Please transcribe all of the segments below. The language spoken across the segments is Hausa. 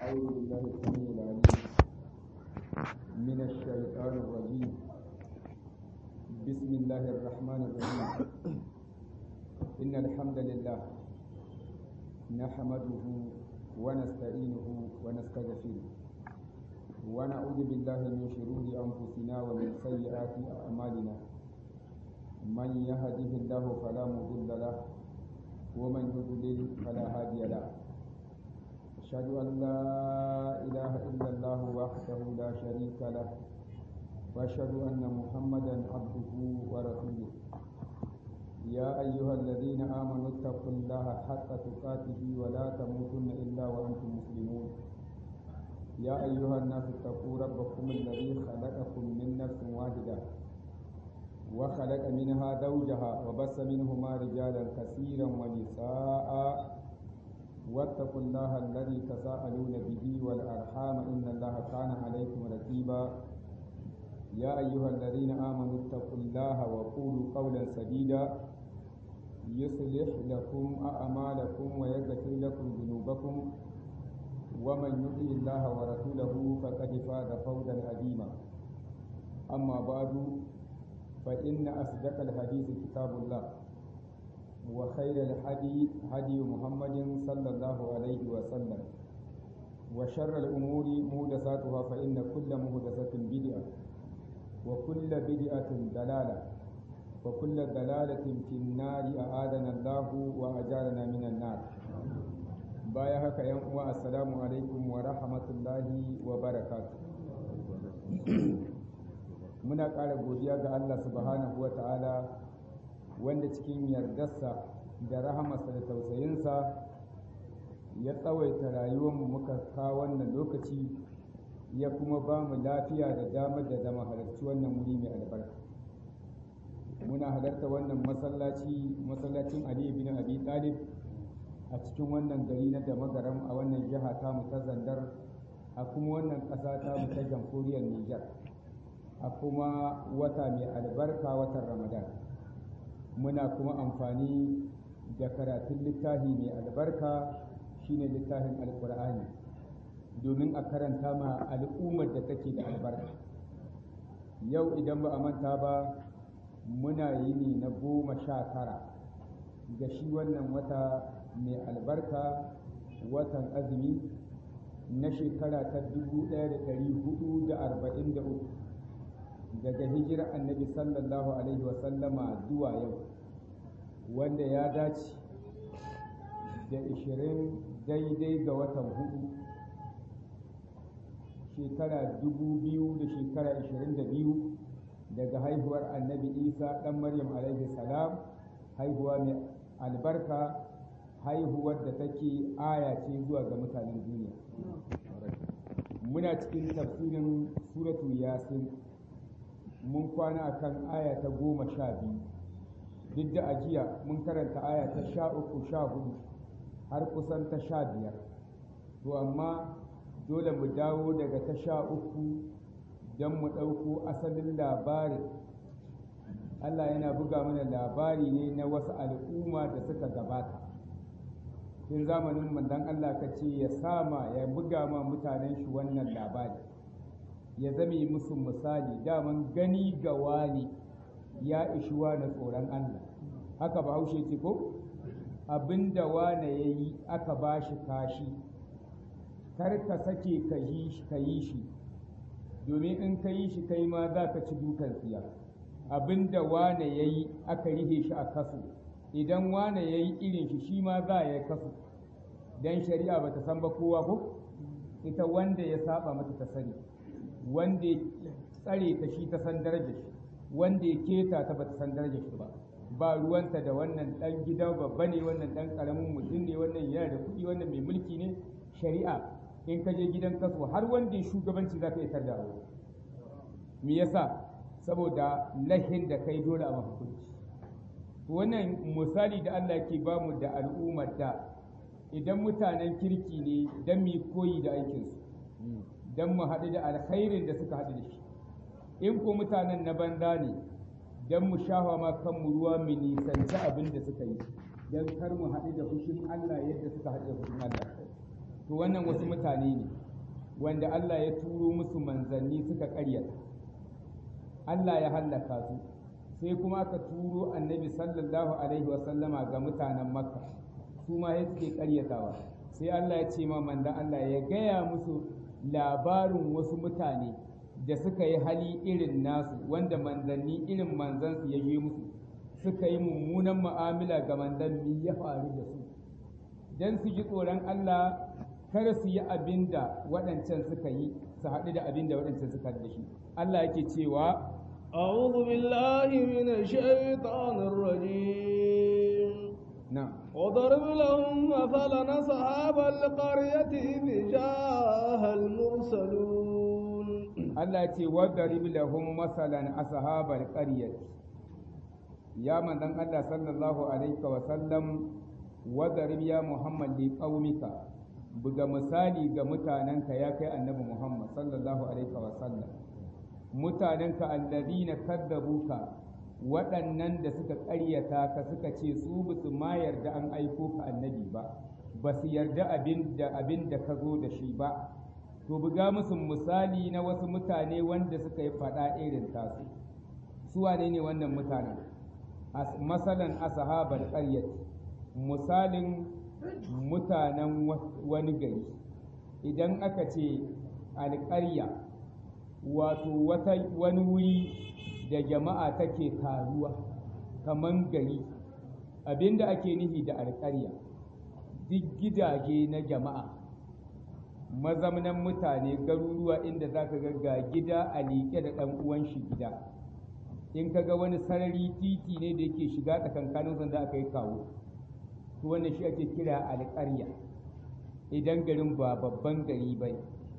أعوذ بالله السميع العليم من الشيطان الرجيم بسم الله الرحمن الرحيم إن الحمد لله نحمده ونستعينه ونستغفره ونعوذ بالله من شرور أنفسنا ومن سيئات أعمالنا من يهده الله فلا مضل له ومن يضلل فلا هادي له أشهد أن لا إله إلا الله وحده لا شريك له وأشهد أن محمدا عبده ورسوله يا أيها الذين آمنوا اتقوا الله حق تقاته ولا تموتن إلا وأنتم مسلمون يا أيها الناس اتقوا ربكم الذي خلقكم من نفس واحدة وخلق منها زوجها وبث منهما رجالا كثيرا ونساء واتقوا الله الذي تساءلون به والأرحام إن الله كان عليكم رقيبا يا أيها الذين آمنوا اتقوا الله وقولوا قولا سديدا يصلح لكم أعمالكم ويغفر لكم ذنوبكم ومن يطع الله ورسوله فقد فاز فوزا عظيما أما بعد فإن أصدق الحديث كتاب الله وخير الحديث هدي محمد صلى الله عليه وسلم وشر الأمور مهدساتها فإن كل مهدسة بدعة وكل بدعة دلالة وكل دلالة في النار أعاذنا الله وأجارنا من النار baya haka yan uwa assalamu alaikum wa rahmatullahi wa barakatuh muna ƙara godiya ga Allah subhanahu wa ta'ala wanda cikin yardarsa da rahamarsa da tausayinsa ya tsawaita rayuwarmu muka kawo wannan lokaci ya kuma ba mu lafiya da damar da zama halarci wannan wuri mai albarka muna halarta wannan masallaci masallacin Ali bin Abi Talib a cikin wannan gari na da magaram a wannan jiha ta mu ta Zandar a kuma wannan ƙasa ta mu ta jamhuriyar Nijar a kuma wata mai albarka watan Ramadan muna kuma amfani da karatun littafi mai albarka shine littafin alkur'ani domin a karanta ma al'ummar da take da albarka yau idan ba a manta ba muna yi ne na goma sha tara ga shi wannan wata mai albarka watan azumi na shekara ta 1443 daga hijirar annabi sallallahu alaihi wasallama zuwa yau wanda ya dace da 20 daidai ga watan hudu shekara 2000 da shekara 22 daga haihuwar annabi isa ɗan maryam alaihi salam haihuwa mai albarka haihuwar da take aya ce zuwa ga mutanen duniya muna cikin tafsirin suratu yasin mun kwana akan aya ta goma sha biyu duk da ajiya mun karanta aya ta sha uku sha hudu har kusan ta sha biyar to amma dole mu dawo daga ta sha uku don mu ɗauko asalin labarin Allah yana buga mana labari ne na wasu al'umma da suka gabata tun zamanin mandan Allah ka ce ya sama ya buga ma mutanen shi wannan labari ya zame musu misali daman gani ga wani ya ishi wani tsoron Allah haka ba haushe ce ko abinda wane ya yi aka ba shi kashi kar ka sake ka yi shi domin in ka yi shi kai ma za ka ci dukan tsiya abinda wane ya yi aka rihe shi a kaso idan wane ya yi irin shi shi ma za ya kaso don shari'a ba ta san ba kowa ko ita wanda ya saba mata ta sani wanda ya tsare ta shi ta san darajar shi wanda ya keta ta ba ta san darajar shi ba ba ruwanta da wannan dan gida babba ne wannan dan karamin mutum ne wannan yana da kuɗi wannan mai mulki ne shari'a in ka je gidan kaso har wanda ya shugabanci za ka isar da aure me yasa saboda lahin da kai dole a mahukunci wannan misali da Allah ke ba mu da al'ummar da idan mutanen kirki ne don mu koyi da aikinsu don mu haɗu da alkhairin da suka haɗu da shi in ko mutanen na banza ne don mu shafa ma kanmu ruwa mu nisanci abin da suka yi don kar mu haɗu da fushin Allah yadda suka haɗu da fushin Allah to wannan wasu mutane ne wanda Allah ya turo musu manzanni suka ƙaryata Allah ya hallaka su sai kuma aka turo annabi sallallahu alaihi wasallama ga mutanen makka su ma ya suke ƙaryatawa sai Allah ya ce ma manzan Allah ya gaya musu labarin wasu mutane da suka yi hali irin nasu wanda manzanni irin manzansu ya je musu suka yi mummunan mu'amala ga manzanni ya faru da su don su ji tsoron Allah kar su yi abin da waɗancan suka yi su haɗu da abin da waɗancan suka da shi Allah yake cewa أعوذ بالله من الشيطان الرجيم نعم وضرب لهم مثلا أصحاب القرية إذ جاءها المرسلون Allah ce wadarib lahum masalan ashabal qaryati ya manzon Allah sallallahu alaihi wa sallam wadarib ya Muhammad li qaumika buga misali ga mutanenka ya kai annabi Muhammad sallallahu alaihi wa sallam mutanenka alladhina kaddabuka waɗannan da suka ƙaryata ka suka ce su ba su ma yarda an aiko ka annabi ba ba su yarda abin da abin da ka zo da shi ba to buga musu misali na wasu mutane wanda suka yi faɗa irin tasu su wane ne wannan mutanen masalan ashabar ƙaryat misalin mutanen wani gari idan aka ce alƙarya wato wani wuri da jama'a take taruwa kaman gari abinda ake nufi da alƙarya duk gidaje na jama'a mazamnan mutane garuruwa inda za ka ga gida a liƙe da ɗan uwan shi gida in ka ga wani sarari titi ne da yake shiga tsakankanin sanda aka yi kawo to wannan shi ake kira alƙarya idan garin ba babban gari ba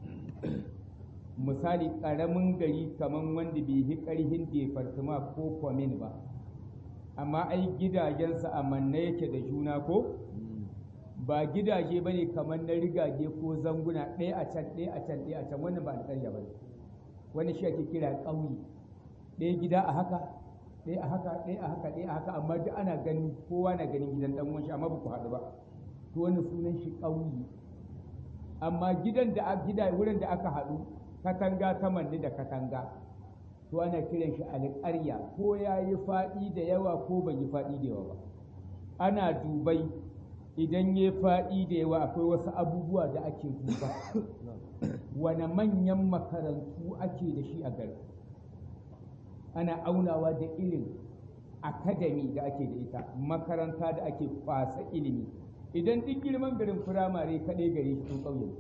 misali ƙaramin gari kamar wanda bai yi ƙarhin defartima ko kwamin ba amma ai gidajensa a manne yake da juna ko ba gidaje ba ne kamar na rigage ko zanguna ɗaya a can ɗaya a can ɗaya a can wannan ba alƙarya ba ne wani shi ake kira ƙauye ɗaya gida a haka ɗaya a haka ɗaya a haka ɗaya a haka amma duk ana ganin kowa na ganin gidan ɗan uwan shi amma ba ku haɗu ba to wannan sunan shi ƙauye amma gidan da gida wurin da aka haɗu katanga ta manni da katanga to ana kiran shi alƙarya ko ya yi faɗi da yawa ko bai yi faɗi da yawa ba ana dubai idan ya faɗi da yawa akwai wasu abubuwa da ake duba wane manyan makarantu ake da shi a gari ana aunawa da irin akadami da ake da ita makaranta da ake kwasa ilimi idan duk girman garin firamare kaɗai gare shi tun ƙauye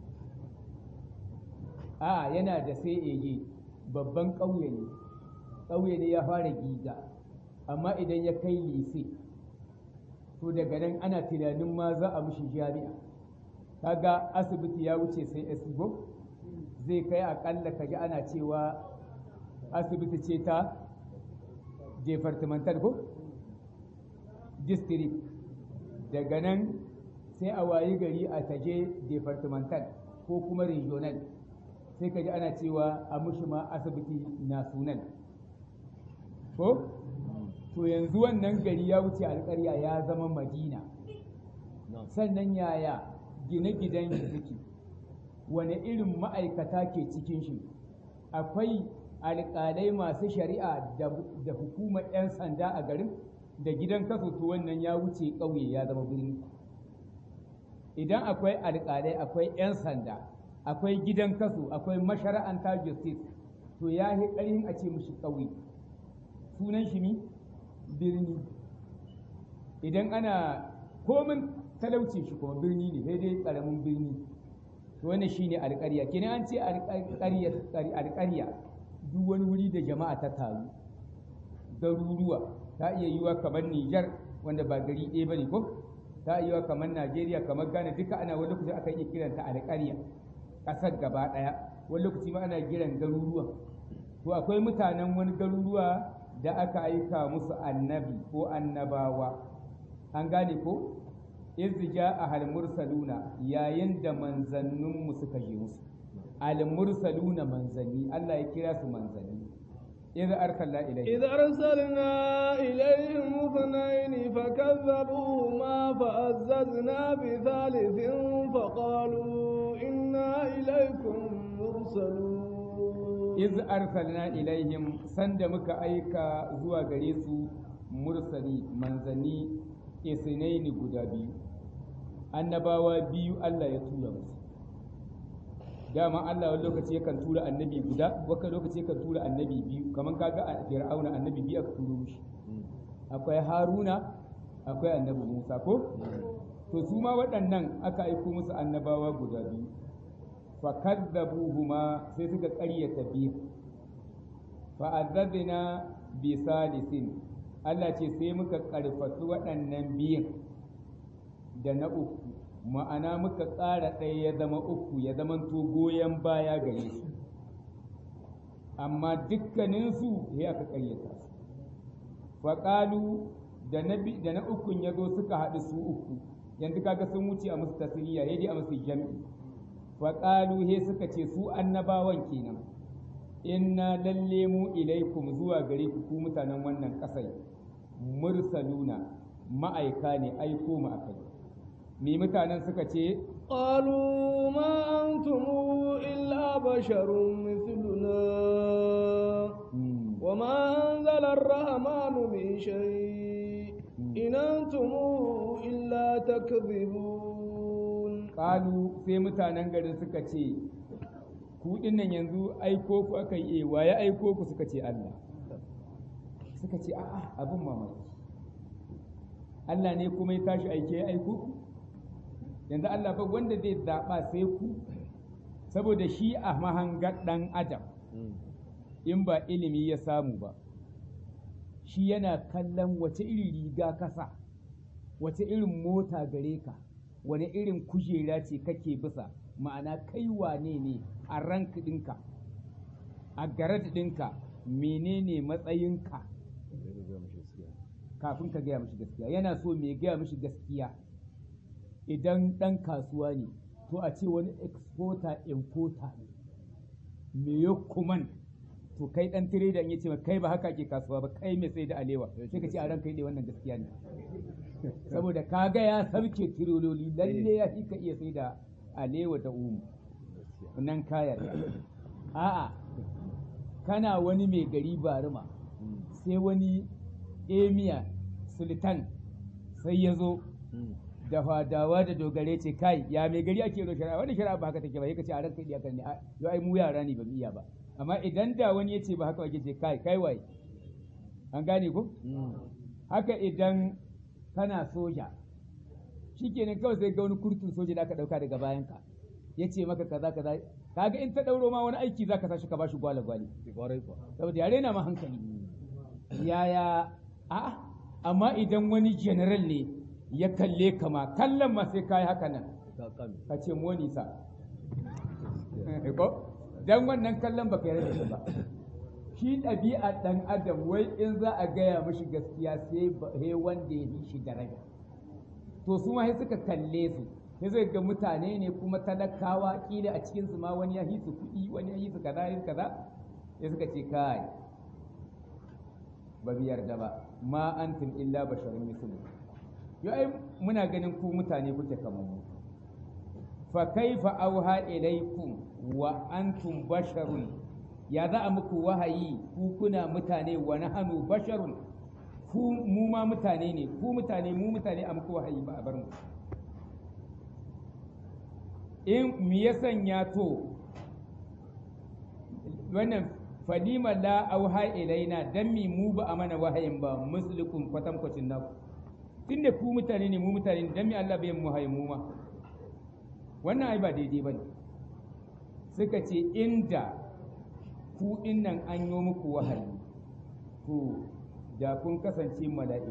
a yana da sai babban ƙauye ne ƙauye ne ya fara giga amma idan ya kai lise to daga nan ana tunanin ma za a mishi jami'a kaga asibiti ya wuce sai esibo zai kai akalla kaji ana cewa asibiti ce ta departmental ko district daga nan sai a wayi gari a taje departmental ko kuma regional sai kaji ana cewa a mushi ma asibiti national ko to yanzu wannan gari ya wuce alƙarya ya zama madina sannan yaya gine-ginen shi suke wane irin ma'aikata ke cikin shi akwai alƙalai masu shari'a da hukumar 'yan sanda a garin da gidan kaso to wannan ya wuce ƙauye ya zama birni idan akwai alƙalai akwai 'yan sanda akwai gidan kaso akwai mashara'anta justice to ya yi ƙarhin a ce mishi ƙauye sunan shi ne birni idan ana komin talauci shi kuma birni ne sai dai ƙaramin birni to wannan shine alƙarya kenan an ce alƙarya duk wani wuri da jama'a ta taru garuruwa ta iya yiwa kamar Nijar wanda ba gari ɗaya bane ko ta iya yiwa kamar Najeriya kamar Ghana duka ana wani lokaci aka iya kiranta alƙarya ƙasar gaba ɗaya wani lokaci ma ana kiran garuruwa to akwai mutanen wani garuruwa da aka aika musu annabi ko annabawa an gane ko izja a mursaluna yayin da manzanninmu suka je musu al-mursaluna manzanni Allah ya kira su manzanni idza arsalna ilayhi إذ أرسلنا إليهم اثنين فكذبوهما فعززنا بثالث فقالوا إنا إليكم مرسلون iz arsalna ilaihim sanda muka aika zuwa gare su mursali manzanni isnaini guda biyu annabawa biyu Allah ya tura musu dama Allah wani lokaci yakan tura annabi guda wani lokaci yakan tura annabi biyu kamar kaga a fir'auna annabi biyu aka turo mishi akwai haruna akwai annabi musa ko to su ma waɗannan aka aiko musu annabawa guda biyu fakazzabuhuma sai suka ƙaryata biyu fa'azzazna bi salisin Allah ce sai muka ƙarfafi waɗannan biyun da na uku ma'ana muka ƙara ɗaya ya zama uku ya zama to goyon baya gare su amma dukkaninsu ya aka ƙaryata su faƙalu da na da na ukun ya zo suka haɗu su uku yanzu kaga sun wuce a musu tasiriya ya dai a musu jam'i faƙalu he suka ce su annabawan kenan inna lalle mu ilaikum zuwa gare ku ku mutanen wannan ƙasai mursaluna ma'aika ne aiko mu akai me mutanen suka ce قالوا ما أنتم إلا بشر مثلنا وما أنزل الرحمن من شيء إن أنتم إلا تكذبون ƙalu sai mutanen garin suka ce ku dinnan yanzu aiko ku aka yi wa ya aiko ku suka ce Allah suka ce a'a abin mamaki Allah ne kuma ya tashi aike ya aiko ku yanzu Allah fa wanda zai zaɓa sai ku saboda shi a mahangar ɗan adam in ba ilimi ya samu ba shi yana kallon wace irin riga kasa wace irin mota gare ka wani irin kujera ce kake bisa ma'ana kai wane ne a rank ɗinka a garad ɗinka menene matsayinka kafin ka gaya mishi gaskiya yana so mai gaya mishi gaskiya idan ɗan kasuwa ne to a ce wani exporter importer ne me ya kuman to kai ɗan trader ya ce kai ba haka ke kasuwa ba kai mai sai da alewa sai ka ce a ranka yi wannan gaskiya ne saboda kaga ya sauke tirololi lalle ya fi ka iya sai da alewa da umu nan kayar a'a kana wani mai gari barima sai wani emiya sultan sai ya zo da fadawa da dogare ce kai ya mai gari ake yi shari'a wani shari'a ba haka take ba yake ce a ranka iya kan ne yau ai mu yara ne ba mu iya ba amma idan da wani ya ce ba haka ake ce kai kai waye an gane ko haka idan kana soja shikenan kawai sai ga wani kurtun soja da aka dauka daga bayanka ya ce maka kaza kaza kaga in ta dauro ma wani aiki zaka sa shi ka bashi gwale gwale saboda yare na ma hankali yaya a amma idan wani general ne ya kalle ka ma kallon ma sai kai haka nan ka ce monisa ko dan wannan kallon baka yarda da shi ba shi ɗabi'a ɗan adam wai in za a gaya mashi gaskiya sai wanda ya yi shi daraja to su ma sai suka kalle su sai zai ga mutane ne kuma talakawa kila a cikin su ma wani ya yi su kuɗi wani ya yi su kaza ya kaza sai suka ce kai ba bi yarda ba ma antum illa basharun mislu yo ai muna ganin ku mutane kuke kamar mu fa kaifa auha ilaikum wa antum basharun ya za a muku wahayi ku kuna mutane wa nahanu basharun ku mu ma mutane ne ku mutane mu mutane a muku wahayi ba a bar mu in mi ya sanya to wannan falima la auha ilaina dan mi mu ba a mana wahayin ba muslikum kwatankwacin naku tunda ku mutane ne mu mutane ne dan mi Allah bai mu wahayin mu ma wannan ai ba daidai bane suka ce inda ku nan an yi muku wahayi to da kun kasance mala'iku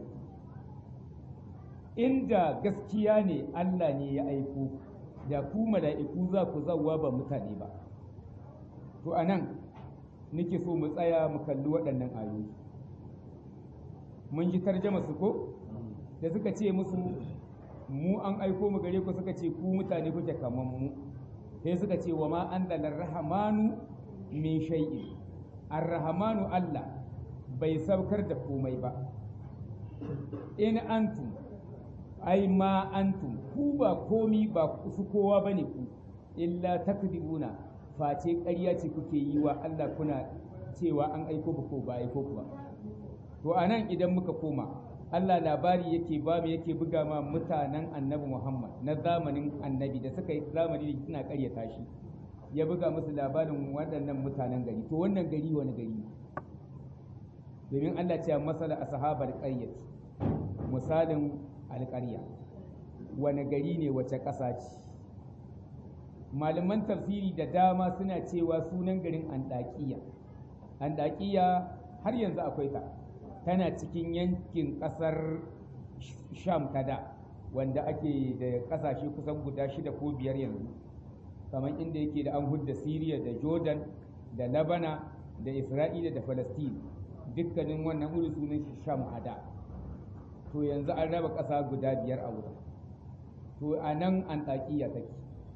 inda gaskiya ne Allah ne ya aiko da ku mala'iku za ku zauwa ba mutane ba to a nan nake so mu tsaya mu kalli waɗannan ayoyi mun ji tarjama su ko da suka ce musu mu an aiko mu gare ku suka ce ku mutane kuke kaman mu sai suka ce wa ma an rahmanu min shay'in arrahmanu Allah bai saukar da komai ba in antum ai ma antum ku ba komi ba su kowa bane ku illa takdibuna face ƙarya ce kuke yi wa Allah kuna cewa an aiko ba ko ba aiko ku ba to anan idan muka koma Allah labari yake ba mu yake buga ma mutanen annabi Muhammad na zamanin annabi da suka yi zamani da suna ƙaryata shi ya buga musu labarin waɗannan mutanen gari to wannan gari wani gari domin Allah ce masala ashabar qaryati misalin alƙarya wani gari ne wace ƙasa ce malaman tafsiri da dama suna cewa sunan garin andakiya andakiya har yanzu akwai ta tana cikin yankin ƙasar sham kada wanda ake da ƙasashe kusan guda shida ko biyar yanzu kamar inda yake da an hudda siriya da jordan da labana da isra'ila da palestine dukkanin wannan wuri sunan shi sham ada to yanzu an raba ƙasa guda biyar a wurin to a nan antakiya take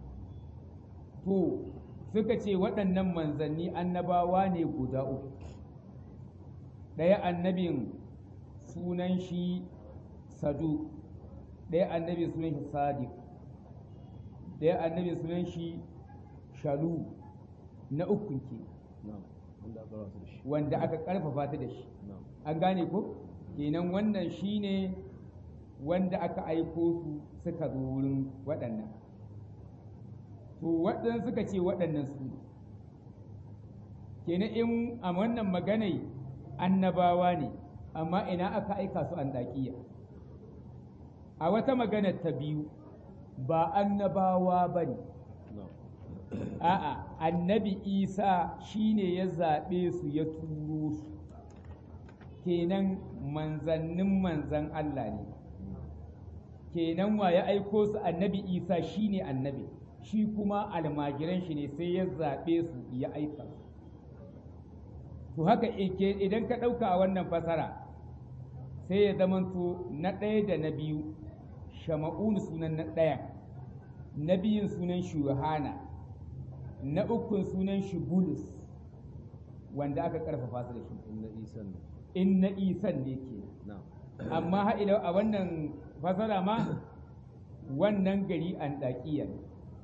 to suka ce waɗannan manzanni annabawa ne guda uku ɗaya annabin sunan shi sadu ɗaya annabin sunan shi sadiq ɗaya annabin sunan shi shalu na uku ke wanda aka ƙarfafa ta da shi an gane ko kenan wannan shine wanda aka aiko su suka zo wurin waɗannan to waɗannan suka ce waɗannan su kenan in a wannan maganai annabawa ne amma ina aka aika su an daƙiya a wata magana ta biyu ba annabawa ba ne a'a annabi isa shine ya zaɓe su ya turo su kenan manzannin manzan Allah ne kenan wa ya aiko su annabi isa shine annabi shi kuma almajiran shi ne sai ya zaɓe su ya aika su to haka idan ka ɗauka a wannan fasara sai ya zamanto na ɗaya da na biyu shama'un sunan na ɗaya na biyun sunan shuhana na ukun sunan shi bulus wanda aka ƙarfafa su da shi in na isan ne ke amma ha'ila a wannan fasara ma wannan gari an ɗaƙiya ne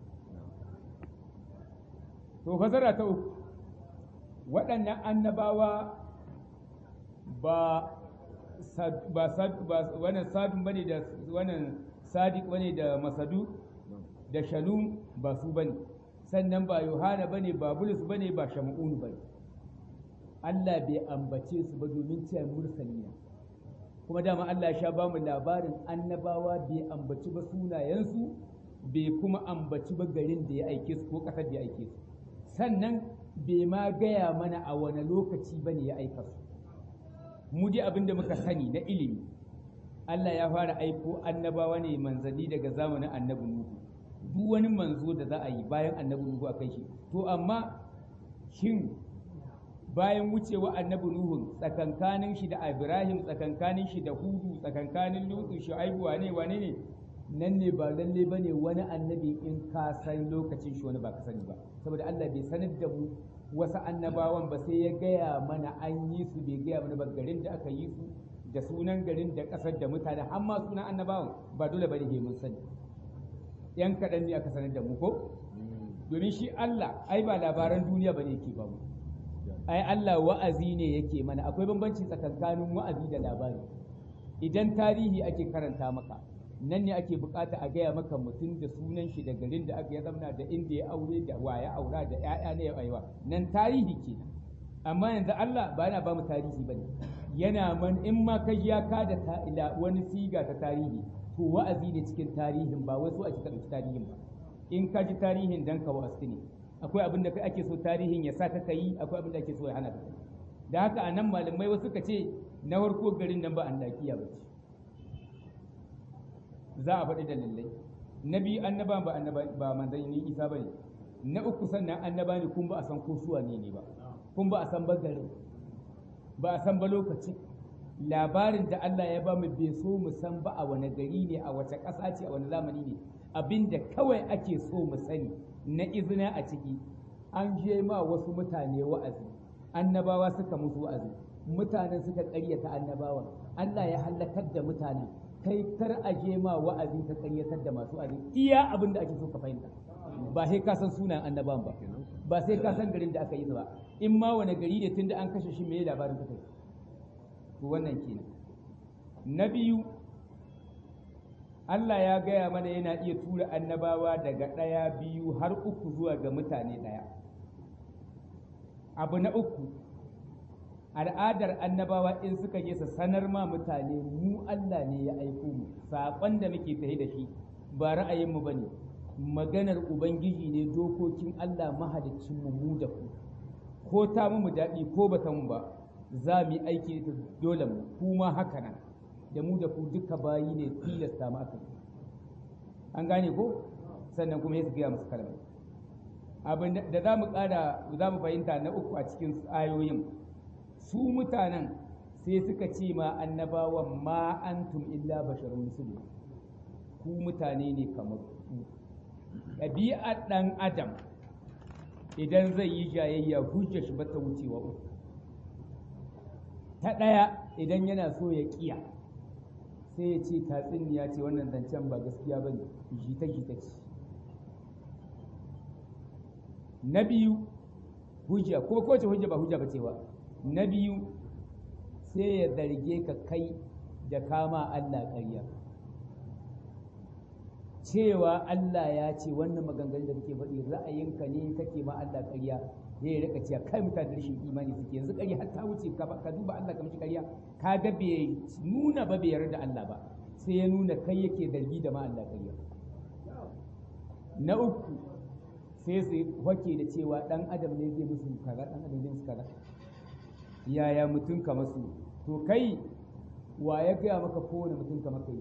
to fasara ta uku waɗannan annabawa ba ba wannan sadun bane da wannan sadiq bane da masadu da shalum ba su bane sannan ba yohana bane ba bulus bane ba shamu'un bane Allah bai ambace su ba domin cewa mursali ne kuma dama Allah ya sha ba mu labarin annabawa bai ambaci ba sunayensu bai kuma ambaci ba garin da ya aike su ko ƙasar da ya aike su sannan bai ma gaya mana a wani lokaci ba ne ya aika su mu dai abin da muka sani na ilimi Allah ya fara aiko annabawa ne manzanni daga zamanin annabi Nuhu duk wani manzo da za a yi bayan annabi Nuhu a kai shi to amma shin bayan wucewa annabi Nuhu tsakankanin shi da Ibrahim tsakankanin shi da Hudu tsakankanin Lutu Shu'aibu wane wane ne nan ne ba lalle bane wani annabi in ka san lokacin shi wani ba ka sani ba saboda Allah bai sanar da mu wasu annabawan ba sai ya gaya mana an yi su bai gaya mana ba garin da aka yi su da sunan garin da ƙasar da mutane har ma sunan annabawan ba dole bane ke mun sani yan kaɗan ne aka sanar da mu ko domin shi Allah ai ba labaran duniya bane yake ba mu ai Allah wa'azi ne yake mana akwai bambanci tsakankanin wa'azi da labari idan tarihi ake karanta maka nan ne ake bukata a gaya maka mutum da sunan shi da garin da aka ya zamna da inda ya aure da wa ya aura da ƴaƴa ne ya aiwa nan tarihi kenan amma yanzu Allah ba yana ba mu tarihi bane yana man in ma kai ya ka da ila wani siga ta tarihi to wa'azi ne cikin tarihin ba wasu ake ɗauki tarihin ba in ka ji tarihin dan ka wa'azi ne akwai abin da kai ake so tarihin ya sa ka yi akwai abin da ake so ya hana ka da haka a nan malamai wasu ka ce na farko garin nan ba an dakiya ba ce za a faɗi dalilai na biyu annaba ba annaba ba manzanni isa bane na uku sannan annaba ne kun ba a san ko suwa ne ne ba kun ba a san ba garin ba a san ba lokaci labarin da Allah ya ba mu bai so mu san ba a wani gari ne a wace ƙasa ce a wani zamani ne abinda kawai ake so mu sani na izina a ciki an je ma wasu mutane wa'azi annabawa suka musu wa'azi mutanen suka ƙaryata annabawan Allah ya halakar da mutanen kai kar a je ma wa'azi ka ƙaryatar da masu wa'azi iya abin da ake so ka fahimta ba sai ka san sunan annabawan ba ba sai ka san garin da aka yi ba in ma wani gari ne tunda an kashe shi me labarin ka kai to wannan kenan na biyu Allah ya gaya mana yana iya tura annabawa daga ɗaya biyu har uku zuwa ga mutane ɗaya abu na uku al'adar annabawa in suka je su sanar ma mutane mu Allah ne ya aiko mu saƙon da muke tafi da shi ba ra'ayinmu ba ne maganar ubangiji ne dokokin Allah mahaliccin mu mu da ku ko ta mu daɗi ko ba ta mu ba za mu yi aiki da dole mu kuma haka nan da mu da ku duka bayi ne tilasta mu aka an gane ko sannan kuma ya gaya musu kalmar abin da za mu ƙara za mu fahimta na uku a cikin ayoyin su mutanen sai suka ce ma annabawan ma antum illa basharun musulmi ku mutane ne kamar ku ɗabi'ar ɗan adam idan zai yi jayayya hujja shi ba ta wucewa uku ta ɗaya idan yana so ya ƙiya sai ya ce tatsuniya ce wannan zancen ba gaskiya ba ne jita-jita ce na biyu hujja ko kowace hujja ba hujja ba cewa na biyu sai ya zarge ka kai da kama Allah ƙarya cewa Allah ya ce wannan maganganun da kake faɗi ra'ayinka ne kake ma Allah ƙarya ya yi rika cewa kai mutane da rashin imani suke yanzu ƙarya har ta wuce ka duba Allah ka mishi ƙarya ka ga bai nuna ba bai yarda Allah ba sai ya nuna kai yake zargi da ma Allah ƙarya na uku sai su wake da cewa ɗan adam ne zai musu kaza ɗan adam zai musu kaza yaya mutum ka masu to kai wa ya gaya maka kowane mutum ka maka yi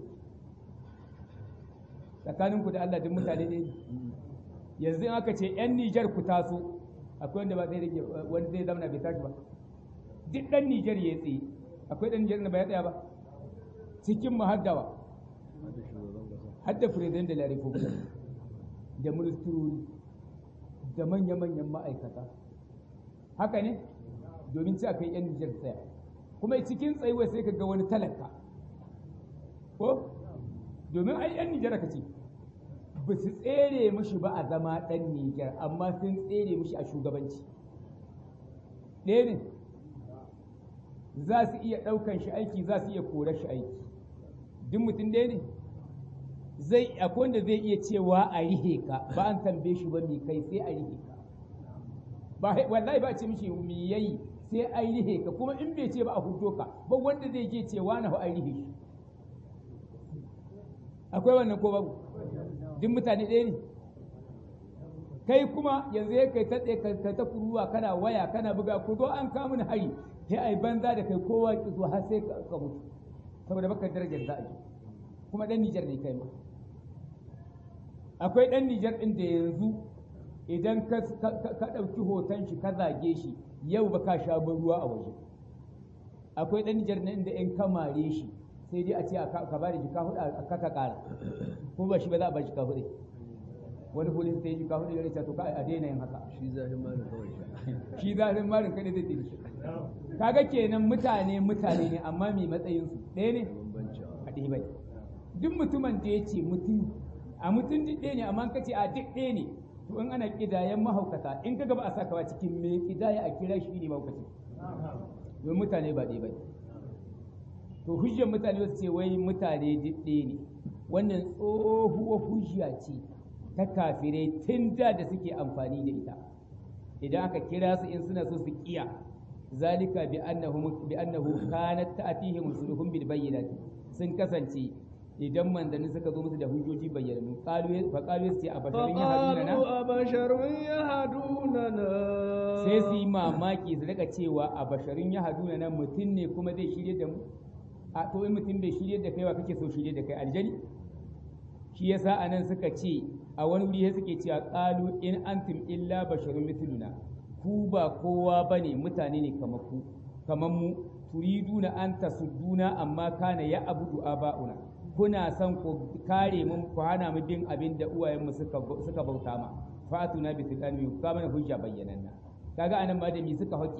tsakaninku da Allah duk mutane ne yanzu aka ce 'yan Nijar ku taso akwai wanda ba zai rage wanda zai zamana bai tashi ba duk ɗan Nijar ya tsaye akwai ɗan Nijar da ba ya tsaya ba cikin mahaddawa hadda president da la republic da ministrori da manya-manyan ma'aikata haka ne domin ci akai 'yan Nijar tsaya kuma cikin tsayuwa sai ka ga wani talaka ko domin ai 'yan Nijar ka ce ba su tsere mushi ba a zama ɗan Nijar amma sun tsere mushi a shugabanci ɗaya ne za su iya ɗaukan shi aiki za su iya korar shi aiki duk mutum ɗaya ne zai akwai wanda zai iya cewa a rihe ka ba an tambaye shi ba mai kai sai a rihe ka ba wallahi ba ce mishi mi yayi sai a rihe ka kuma in bai ce ba a hudo ka ba wanda zai je cewa na a rihe shi akwai wannan ko babu duk mutane ɗaya ne kai kuma yanzu ya kai ta ka ta kuruwa kana waya kana buga ku zo an kamun hari sai ai banza da kai kowa ki zo har sai ka mutu saboda baka darajar za a yi kuma dan Nijar ne kai ma akwai dan Nijar ɗin da yanzu idan ka ɗauki hoton shi ka zage shi yau ba ka sha ruwa a waje akwai dan Nijar ne inda in kamare shi sai dai a ce ka ba da jika hudu a kaka kara ko ba shi ba za a ba jika hudu wani polis sai jika hudu ya rita to ka a daina yin haka shi zafin marin kawai shi zafin marin kai zai tsiri shi kaga kenan mutane mutane ne amma mai matsayin su ɗaya ne a ɗaya bai duk mutumin da ya ce mutum a mutum duk ɗaya ne amma ka ce a duk ɗaya ne to in ana kidayen mahaukata in ka gaba a sakawa cikin mai kidaya a kira shi ne mahaukaci domin mutane ba ɗaya bai to hujjar mutane wasu ce wai mutane ɗaya ne wannan tsohuwar hujja ce ta kafirai tun da da suke amfani da ita idan aka kira su in suna so su kiya zalika bi annahu bi annahu kanat ta'tihim rusuluhum bil bayyinati sun kasance idan manzanni suka zo musu da hujjoji bayyananu qalu fa qalu sai a basharin yahduna na a basharun yahduna na sai su yi mamaki su rika cewa a basharin yahduna na mutum ne kuma zai shirye da mu a to in mutum bai shirye da kai wa kake so shirye da kai aljani shi yasa anan suka ce a wani wuri suke cewa qalu in antum illa basharun mithluna ku ba kowa bane mutane ne kamar ku kamar mu turiduna an tasudduna amma kana ya abudu aba'una kuna son ku kare mun ku hana mu bin abin da uwayenmu suka suka bauta ma fatuna bi tilani ku ka mana hujja bayyananna kaga anan ma da mi suka hake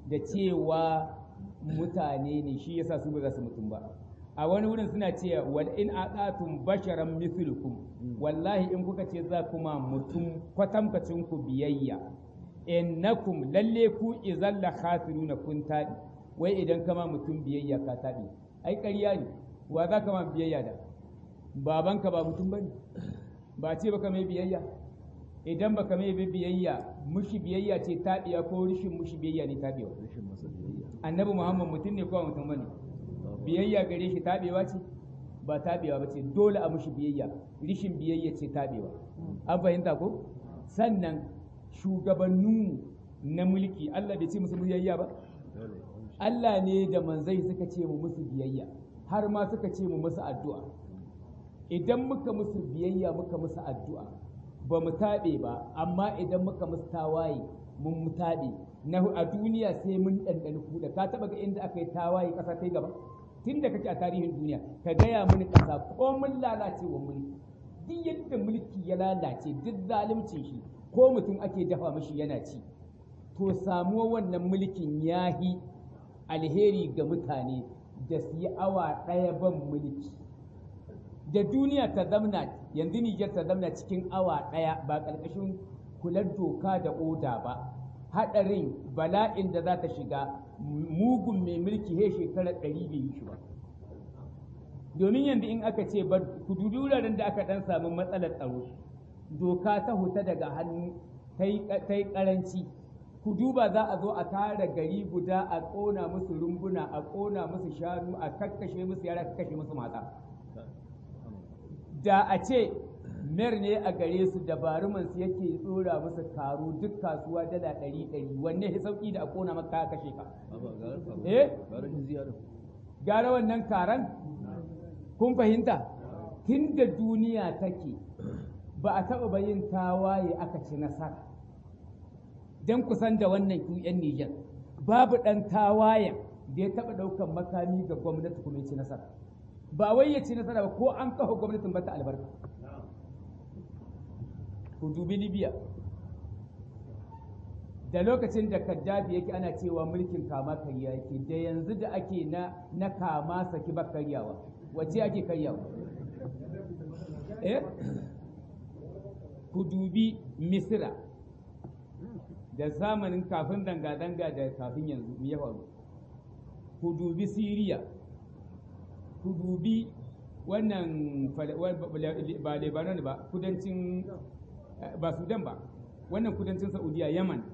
da cewa mutane ne shi yasa su ba za su mutum ba a wani wurin suna cewa wal in aqatum basharan mithlukum wallahi in kuka ce za kuma mutum kwatamkacin ku biyayya innakum lalle ku idan la khasiruna kun tabi wai idan kama mutum biyayya ka tabi ai ƙarya ne wa za ka ma biyayya da babanka ba mutum bane ba ce baka mai biyayya idan baka mai biyayya mushi biyayya ce tabiya ko rishin mushi biyayya ne tabiya annabi muhammad mutum ne ko mutum bane biyayya gare shi tabewa ce ba tabewa ba ce dole a mushi biyayya rishin biyayya ce tabewa an fahimta ko sannan shugabanninmu na mulki Allah bai ce musu biyayya ba Allah ne da manzai suka ce mu musu biyayya har ma suka ce mu musu addu'a idan muka musu biyayya muka musu addu'a ba mu taɓe ba amma idan muka musu tawaye mun mu taɓe na a duniya sai mun ɗanɗani kuɗa ka taɓa ga inda aka yi tawaye ƙasa ta gaba tun da kake a tarihin duniya ka gaya mini ƙasa ko mun lalace wa mulki duk yadda mulki ya lalace duk zaluncin shi ko mutum ake dafa mashi yana ci to samuwa wannan mulkin yahi alheri ga mutane da su yi awa ɗaya ban mulki da duniya ta zamna yanzu Nijar ta zamna cikin awa ɗaya ba ƙarƙashin kular doka da oda ba haɗarin bala'in da za ta shiga mugun mai mulki he shekarar ɗari bai yi shi ba domin yanzu in aka ce ba ku dubi wuraren da aka ɗan samu matsalar tsaro doka ta huta daga hannu ta yi ƙaranci ku duba za a zo a tara gari guda a ƙona musu rumbuna a ƙona musu shanu a kakkashe musu yara a kashe musu mata da a ce mer ne a gare su dabaruman su yake tsora musu karo duk kasuwa dala ɗari ɗari wanne ya sauƙi da a ƙona maka a kashe ka eh gara wannan karan kun fahimta tun da duniya take ba a taɓa bayin tawaye aka ci nasara don kusan da wannan ku 'yan Nijar babu ɗan tawayen da ya taɓa ɗaukan makami ga gwamnati kuma ya ci nasara ba wai ya ci nasara ba ko an kafa gwamnatin bata albarka ku dubi libya da lokacin da kaddafi yake ana cewa mulkin kama karya yake da yanzu da ake na na kama saki ba karyawa wace ake karyawa eh ku dubi misira da zamanin kafin danga-danga da kafin yanzu ya faru ku dubi siriya ku dubi wannan ba lebanon ba kudancin ba sudan ba wannan kudancin saudiya yaman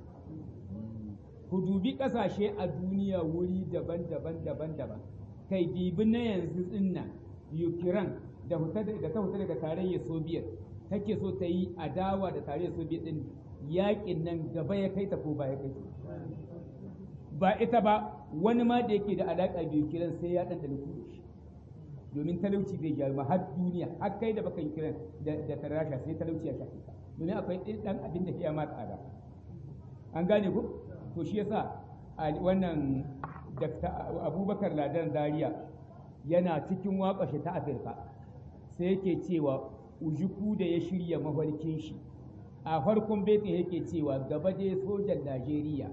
ku dubi kasashe a duniya wuri daban-daban daban-daban kai dibi na yanzu dinnan ukraine da ta huta daga tarayyar soviet take so ta yi adawa da tarayyar soviet din yakin nan gaba ya kai ta ko ba ya kai ba ita ba wani ma da yake da alaƙa da kiran sai ya ɗan ɗan shi domin talauci zai gyaru har duniya har kai da baka yi kiran da tarasha sai talauci ya shafe ka domin akwai ɗan abin da ya ma tsada an gane ku to shi yasa wannan Dr. abubakar ladan zaria yana cikin waƙashe ta afirka sai yake cewa ujuku da ya shirya mafarkin shi a farkon betin yake cewa gaba dai sojan najeriya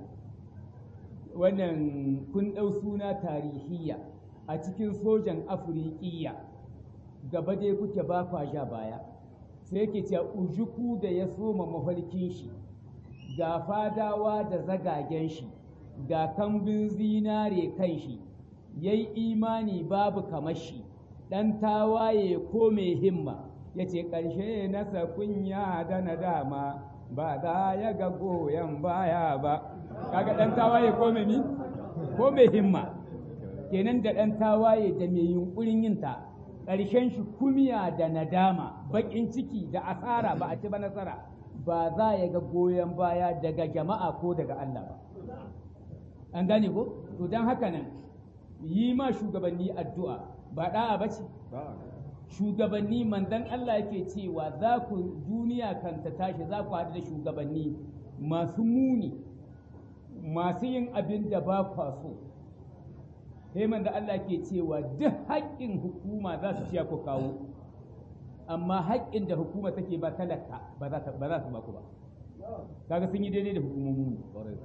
wannan kun ɗau suna tarihiyya a cikin sojan afirikiya gaba dai kuke ba kwa ja baya sai yake cewa ujuku da ya soma mafarkin shi ga fadawa da zagagen shi ga kambin zinare kan shi ya yi imani babu kamar shi ɗan tawaye ko mai himma ya ce ƙarshe nasa kunya da nadama ba za ya ga goyon baya ba kaga ɗan tawaye ko mai ni ko mai himma kenan da ɗan tawaye da mai yunƙurin yinta ƙarshen shi kumiya da nadama baƙin ciki da asara ba a ci ba nasara ba za ya ga goyon baya daga jama'a ko daga Allah ba an gane ko to don haka nan yi ma shugabanni addu'a ba da'a ba ce shugabanni manzon Allah yake cewa za ku duniya kan ta tashi za ku haɗu da shugabanni masu muni masu yin abin da ba kwa so sai da Allah ke cewa duk haƙƙin hukuma za su ciya ku kawo amma haƙƙin da hukuma take ba talaka ba za su ba ku ba kaga sun yi daidai da hukumomi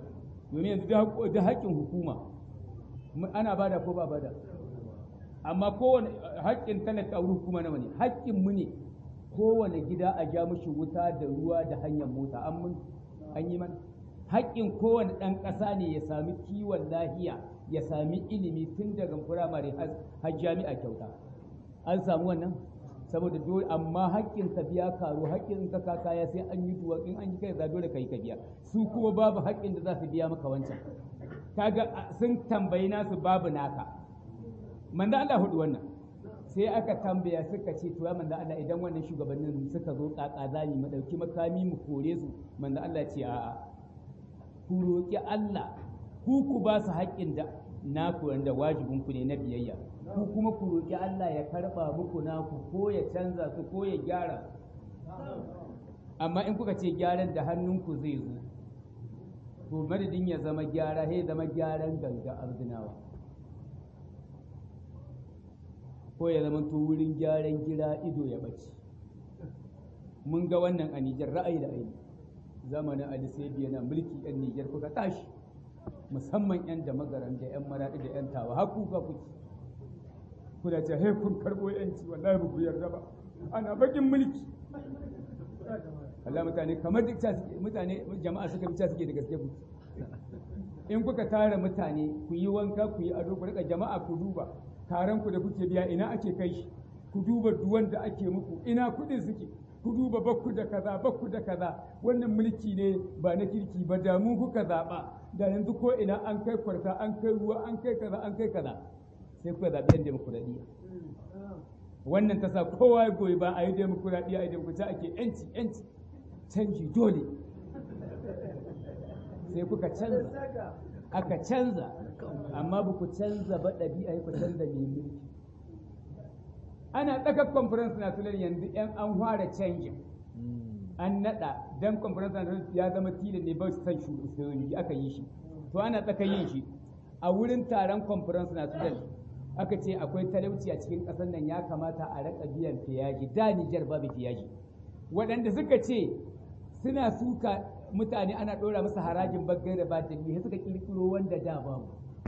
domin yanzu da haƙƙin hukuma ana bada ko ba bada amma kowane haƙƙin talaka a hukuma nawa ne haƙƙin mu ne kowane gida a ja mishi wuta da ruwa da hanyar mota an mun an yi mana haƙƙin kowane ɗan ƙasa ne ya sami kiwon lahiya ya sami ilimi tun daga firamare har jami'a kyauta an samu wannan saboda dole amma haƙƙin ka biya karo haƙƙin ka ka kaya sai an yi duwa in an yi kai za dole kai ka biya su kuma babu haƙƙin da za su biya maka wancan kaga sun tambayi nasu babu naka manzo Allah hudu wannan sai aka tambaya suka ce to ya manzo Allah idan wannan shugabannin suka zo kaka zani mu dauki makami mu kore su manzo Allah ce a'a ku roki Allah ku ku ba su haƙƙin da naku wanda wajibin ku ne na biyayya ku kuma ku roki Allah ya karba muku naku ko ya canza su ko ya gyara amma in kuka ce gyaran da hannunku zai zo to madadin ya zama gyara sai zama gyaran ganga arzinawa ko ya zama to wurin gyaran gira ido ya ɓace mun ga wannan a Nijar ra'ayi da aini zamanin Ali Sebi yana mulki yan Nijar kuka tashi musamman yan da magaran da yan maraɗi da yan tawa har kuka kuke kuna ce he kun karɓo yanci wallahi ba ku yarda ba ana bakin mulki Allah mutane kamar duk mutane jama'a suka bi suke da gaske ku in kuka tara mutane ku yi wanka ku yi ado ku rika jama'a ku duba taron ku da kuke biya ina ake kai shi ku duba duwan da ake muku ina kuɗin suke ku duba bakku da kaza bakku da kaza wannan mulki ne ba na kirki ba da mu kuka zaɓa da yanzu ko ina an kai kwarta an kai ruwa an kai kaza an kai kaza sai kuka zaɓi yan demokuraɗiyya wannan ta sa kowa ya goyi ba a yi demokuraɗiyya a yi demokuraɗiyya ake yanci yanci canji dole sai kuka canza aka canza amma ba ku canza ba ɗabi'a ku canza mai mulki ana tsakar conference national yanzu yan an fara canjin an naɗa dan conference national ya zama tilin ne ba su san shugabanci aka yi shi to ana tsaka yin shi a wurin taron conference national aka ce akwai talauci a cikin ƙasar nan ya kamata a raka biyan fiyaji da Nijar babu fiyaji waɗanda suka ce suna suka mutane ana ɗora masa harajin baggai da batini suka ƙirƙiro wanda da babu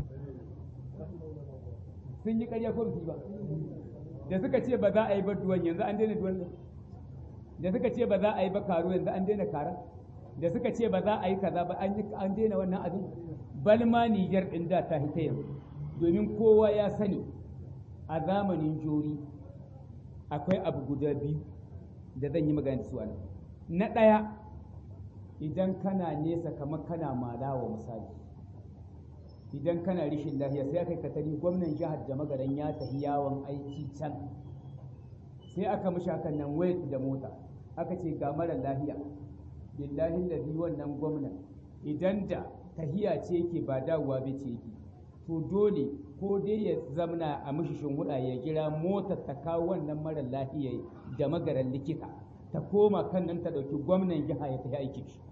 sun yi ƙarya ko ba da suka ce ba za a yi ba duwan yanzu an daina duwan da suka ce ba za a yi ba karo yanzu an daina kara da suka ce ba za a yi kaza ba an daina wannan abin balma Nijar ɗin da ta hita yanzu domin kowa ya sani a zamanin jori akwai abu guda biyu da zan yi magana da su nan na ɗaya idan kana nesa kamar kana malawa misali idan kana rishin lahiya sai aka katari gwamnan jihar da magaran ya tafi yawon aiki can sai aka mishi hakan nan wayar da mota aka ce ga mara lahiya billahi lazi wannan gwamnan idan da tahiya ce yake ba dawowa ba ce yake to dole ko dai ya zamna a mishi shinhuda ya gira motar ta kawo wannan mara lahiya da magaran likita ta koma kan nan ta ɗauki gwamnan jiha ya tafi aikin shi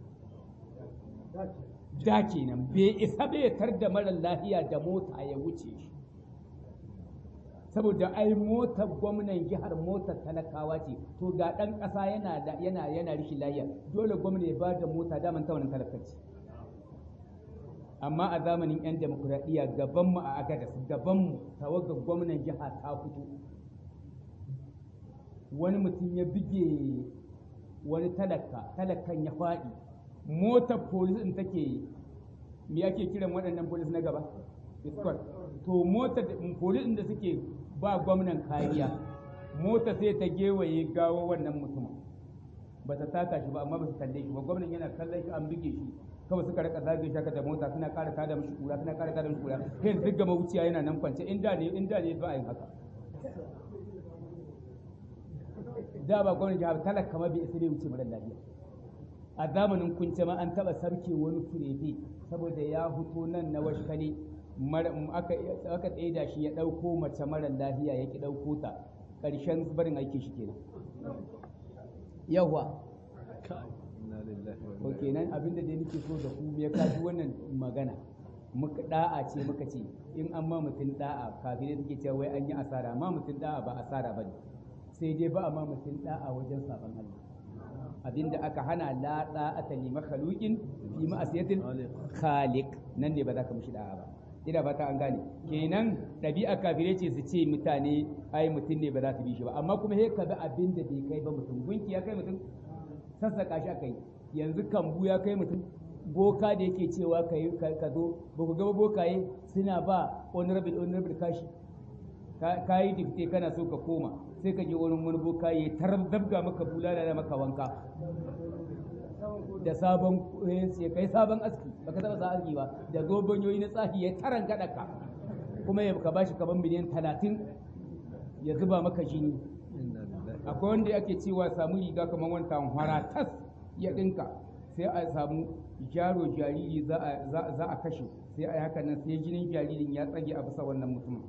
da kenan bai isa bai tar da mara lahiya da mota ya wuce shi saboda ai motar gwamnan jihar motar talakawa ce to ga ɗan ƙasa yana yana yana rishin lahiya dole gwamna ya ba da mota daman ta wannan talakaci amma a zamanin 'yan demokuraɗiyya gabanmu a agadas gabanmu tawagar gwamnan jiha ta fito wani mutum ya bige wani talaka talakan ya faɗi motar polis ɗin take me ake kiran waɗannan polis na gaba escort to motar polis ɗin da suke ba gwamnan kariya mota sai ta gewaye gawo wannan mutumin ba ta taka shi ba amma ba su kalle shi ba gwamnan yana kallon shi an bige shi kawai suka rika zage shaka da mota suna ƙara tada mishi kura suna ƙara tada mishi kura kai duk gama wuciya yana nan kwance in da ne in da ne ba a yin haka da ba gwamnati jihar talaka ma bai isa bai wuce mara lafiya a zamanin kunce ma an taba sarke wani furefe saboda ya fito nan na washkane aka aka tsaida shi ya ɗauko mace mara lafiya ya ki ɗauko ta ƙarshen barin aikin shi kenan yawa ko kenan abinda dai nake so da ku ya kaji wannan magana muka da'a ce muka ce in an ma mutum da'a kafirai suke cewa wai an yi asara ma mutum da'a ba asara bane sai dai ba a ma mutum da'a wajen saban Allah abinda aka hana la da'ata li makhluqin fi ma'siyatil khaliq nan ne ba za ka mishi da'a ba ina ba ta an gane kenan ɗabi'a kafire ce su ce mutane ai mutum ne ba za su bi shi ba amma kuma he ka bi abin da bai kai ba mutum gunki ya kai mutum sassaka shi aka yi yanzu kambu ya kai mutum boka da yake cewa ka zo ba ku gaba bokaye suna ba honorable honorable kashi ka yi dikte kana so ka koma sai ka je wurin wani boka ya tarar dabga maka bulala da maka wanka da sabon ya kai sabon aski baka taba sa aski ba da zobanyoyi na tsahi ya taran gada ka kuma ya ka bashi kaman miliyan talatin ya zuba maka jini akwai wanda ake cewa samu riga kamar wani tanhwara tas ya dinka sai a samu jaro jariri za a kashe sai a yi haka nan sai jinin jaririn ya tsage a bisa wannan mutumin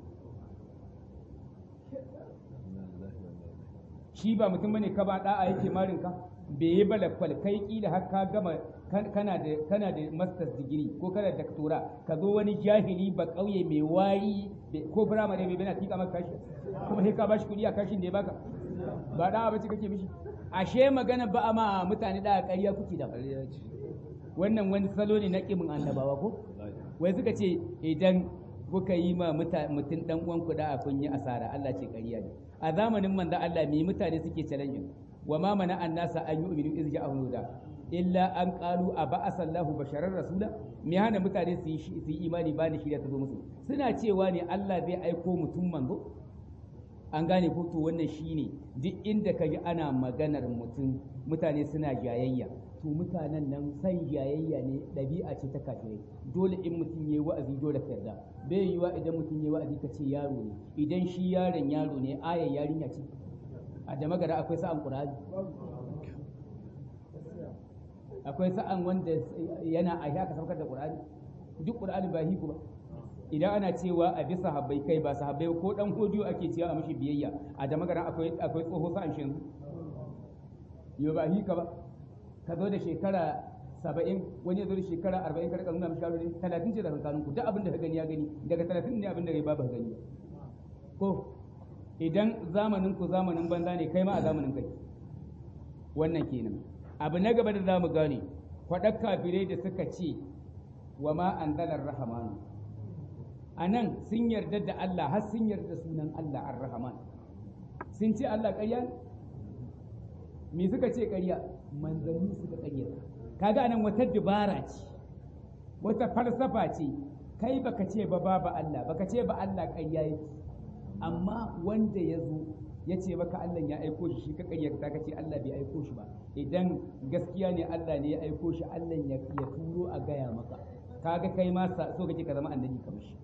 shi ba mutum bane ka ba da'a yake marin ka bai yi balakwal kai kila har ka gama kana da kana da masters degree ko kana da doctora ka zo wani jahili ba kauye mai wari ko firamare mai bana tika maka kashi kuma sai ka bashi kuɗi a kashin da ya baka ba da'a bace kake mishi ashe magana ba a ma mutane da ƙarya kuke da wannan wani salo ne na kimin annabawa ko wai suka ce idan kuka yi ma mutum dan uwan ku da kun yi asara Allah ce ƙarya ne a zamanin manzo Allah me mutane suke challenge wa ma mana annasa an yu'minu iz ja'ahum huda illa an qalu aba'asa Allahu basharar rasula me hana mutane su yi imani ba ni shirya ta zo musu suna cewa ne Allah zai aiko mutum manzo an gane ko to wannan shine duk inda kaji ana maganar mutum mutane suna jayayya to mutanen nan san jayayya ne ɗabi'a ce ta kafirai dole in mutum yayi wa'azi dole ka yarda bai yiwa idan mutum yayi wa'azi ka ce yaro ne idan shi yaron yaro ne ayar yarinya ce a da magara akwai sa'an qur'ani akwai sa'an wanda yana a haka saukar da qur'ani duk qur'ani ba hiku ba idan ana cewa a bisa sahabbai kai ba sahabbai ko dan hodiyo ake cewa a mishi biyayya a da magana akwai akwai tsoho sa'an shi yo ba hika ba ka zo da shekara saba'in wani ya zo da shekara arba'in ka rika nuna mishi yaro ne talatin ce da kankanin ku duk abin da ka gani ya gani daga talatin ne abin da ya babu gani ko idan zamanin ku zamanin banza ne kai ma a zamanin kai wannan kenan abu na gaba da zamu gane kwaɗar kafirai da suka ce wa ma anzalar rahamanu a nan sun yarda da Allah har sun yarda sunan Allah ar-Rahman sun ce Allah ƙarya me suka ce ƙarya manzanni suka ƙarya kaga anan wata dubara ce wata falsafa ce kai baka ce ba babu Allah baka ce ba Allah ƙarya yake amma wanda ya zo ya ce maka Allah ya aiko shi shi ka ƙaryata ka ce Allah bai aiko shi ba idan gaskiya ne Allah ne ya aiko shi Allah ya turo a gaya maka kaga kai ma so kake ka zama annabi kamar shi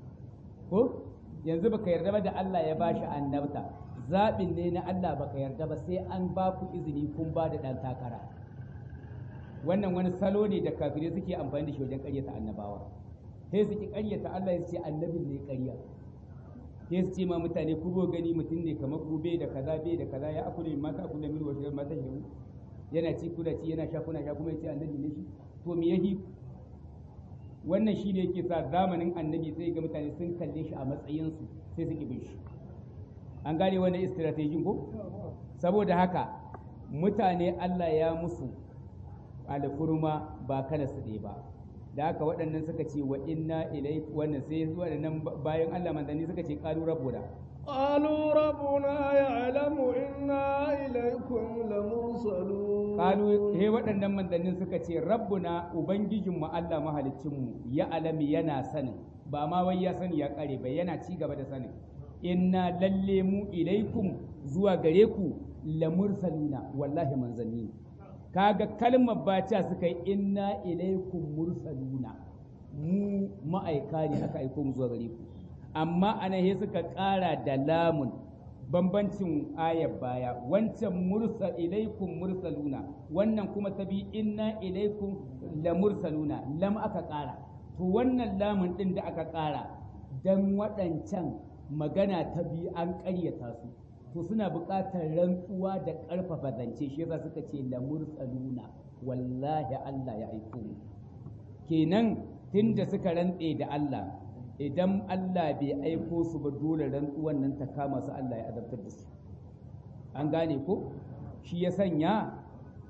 ko yanzu baka yarda ba da Allah ya bashi annabta zaɓin ne na Allah baka yarda ba sai an ba ku izini kun ba da ɗan takara wannan wani salo ne da kafirai suke amfani da shi wajen ƙaryata annabawa sai su ki ƙaryata Allah ya ce annabin ne ƙarya sai su ce ma mutane ku go gani mutum ne kamar ku bai da kaza bai da kaza ya akule mata akule mil wasu mata shi yana ci kuna ci yana sha kuna sha kuma ya ce annabi ne shi to me yahi wannan shi ne yake sa zamanin annabi sai ga mutane sun kalle shi a matsayinsu sai su bin shi an gane wannan strategy ko saboda haka mutane Allah ya musu alfurma ba kana su ɗaya ba da haka waɗannan suka ce wa inna ilai wannan sai waɗannan bayan Allah manzanni suka ce qalu rabbuna قالوا ربنا يعلم إنا إليكم لمرسلون قالوا he waɗannan manzannin suka ce rabbuna ubangijinmu Allah mahaliccinmu ya alami yana sanin ba ma wai ya sani ya kare ba yana ci gaba da sanin inna lalle mu ilaikum zuwa gare ku lamursaluna wallahi manzanni kaga kalmar baca suka yi inna ilaikum mursaluna mu ma'aika ne aka aiko mu zuwa gare ku amma ana he suka ƙara da lamun bambancin ayar baya wancan mursal ilaikum mursaluna wannan kuma ta bi inna ilaikum la mursaluna lam aka ƙara to wannan lamun ɗin da aka ƙara dan waɗancan magana ta bi an ƙaryata su to suna buƙatar rantsuwa da ƙarfafa zance shi yasa suka ce la mursaluna wallahi Allah ya aiko mu kenan tunda suka rantse da Allah idan Allah bai aiko su ba dole rantsuwan nan ta kama su Allah ya azabtar da su an gane ko shi ya sanya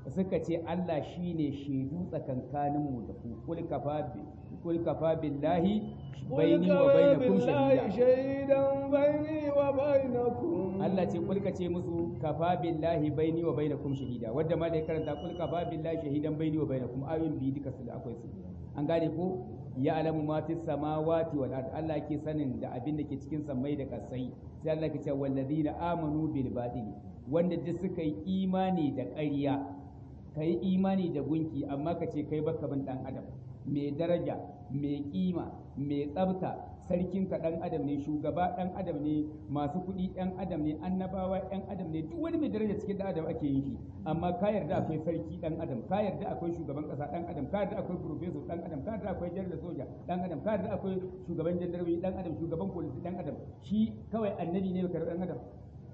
suka ce Allah shine shaidu tsakankaninmu da ku kul kafa kul kafa billahi baini wa bainakum shahida shahidan baini wa bainakum Allah ce kul ka ce musu kafa billahi baini wa bainakum shahida wanda ma da karanta kul kafa billahi shahidan baini wa bainakum ayoyin bi duka su da akwai su an gane ko ya alamu ma fi samawati wal ard Allah ke sanin da abin da ke cikin sammai da kasai sai Allah ke ce walladina amanu bil batili wanda duk suka yi imani da ƙarya ka yi imani da gunki amma ka ce kai baka bin dan adam mai daraja mai kima mai tsabta sarkin ka dan adam ne shugaba dan adam ne masu kuɗi dan adam ne annabawa dan adam ne duk wani mai daraja cikin dan adam ake yin shi amma ka yarda akwai sarki dan adam ka yarda akwai shugaban kasa dan adam ka yarda akwai professor dan adam ka yarda akwai janar soja dan adam ka yarda akwai shugaban jandarmi dan adam shugaban polisi dan adam shi kawai annabi ne ka dan adam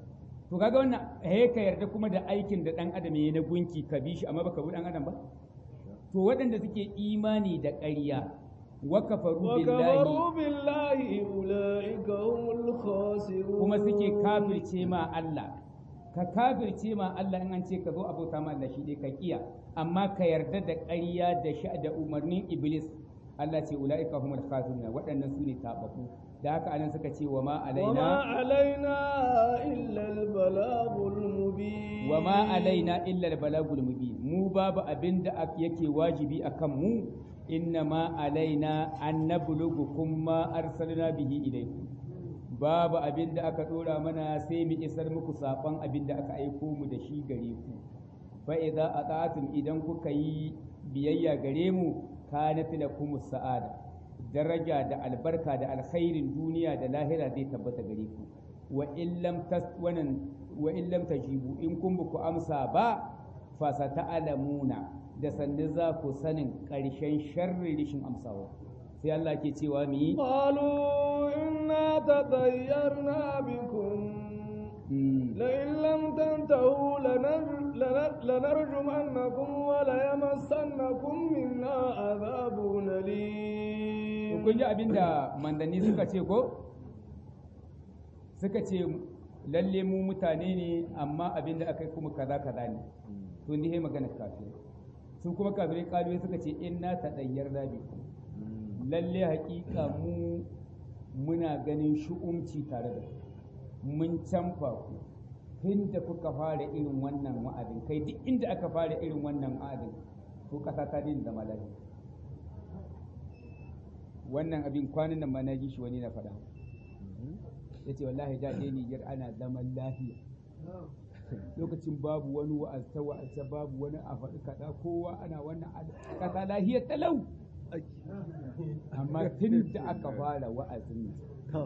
to kaga wannan he ka yarda kuma da aikin da dan adam yayi na gunki ka bi shi amma baka bi dan adam ba to waɗanda suke imani da ƙarya wa kafaru billahi وكفروا بالله أولئك هم الخاسرون kuma suke kafirce ma Allah ka kafirce ma Allah in an ce ka zo abota ma Allah shi dai ka kiya amma ka yarda da ƙarya da sha da umarnin iblis Allah ce ulaika humul khasirun waɗannan su ne tabaku da haka anan suka ce wa ma وما alaina علينا إلا البلاغ المبين wa ma alaina illa al-balagul mubin mu babu abinda ak- yake wajibi akan mu inna ma alaina an nablughukum ma arsalna bihi ilaykum babu abinda aka dora mana sai mu isar muku sakon abinda aka aiko mu da shi gare ku fa idza ata'tum idan kuka yi biyayya gare mu kanat lakum sa'ada daraja da albarka da alkhairin duniya da lahira zai tabbata gare ku wa illam tas wannan wa illam tajibu in kun ku amsa ba fa sata'lamuna da sanne za ku sanin ƙarshen sharri rishin amsawa sai Allah ke cewa mu yi قالوا إنا تطيرنا بكم mm, لئن لم تنتهوا لنر- لنر- لنرجمنكم وليمسنكم منا عذاب to أليم kun ji abin da mandanni suka ce ko suka ce lalle mu mutane ne amma abin da aka yi kuma kaza kaza ne to ni magana kafin su kuma kafirai kaluwe suka ce inna tadayyar rabi lalle hakika mu muna ganin shu'umci tare da ku mun canfa ku tun da kuka fara irin wannan wa'adin kai duk inda aka fara irin wannan wa'adin to kasa ta daina zama lafiya wannan abin kwanan nan ma na ji shi wani na faɗa ya ce wallahi da ɗaya Nijar ana zaman lafiya lokacin babu wani wa'azta wa'azta babu wani a faɗi kaɗa kowa ana wannan a- ƙasa lahiya talau amma tun da aka fara wa'azin nan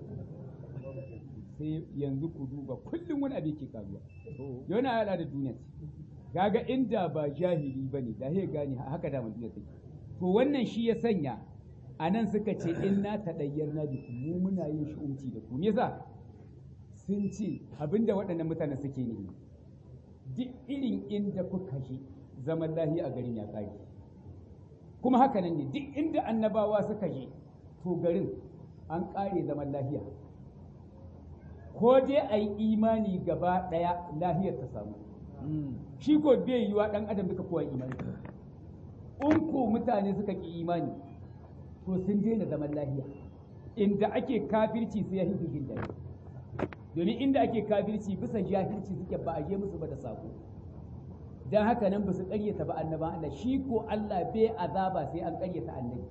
sai yanzu ku duba kullum wani abin ke karuwa yana haɗa da duniya ce kaga inda ba jahili ba ne da ya gane haka da duniya take to wannan shi ya sanya a nan suka ce in na taɗayyar na biku mu muna yin shi'umci da ku me yasa sun ce abinda waɗannan mutane suke ne duk irin inda kuka je zaman lahiya a garin ya ƙare kuma haka nan ne duk inda annabawa suka je to garin an ƙare zaman lahiya ko dai a yi imani gaba ɗaya lahiyar ta samu shi ko bai yiwa ɗan adam duka kowa imani in ko mutane suka ƙi imani to sun daina zaman lahiya inda ake kafirci sai ya hidu jin daɗi domin inda ake kafirci bisa jahilci suke ba a je musu ba da sako dan haka nan ba su ƙaryata ba annaban Allah shi ko Allah bai azaba sai an ƙaryata annabi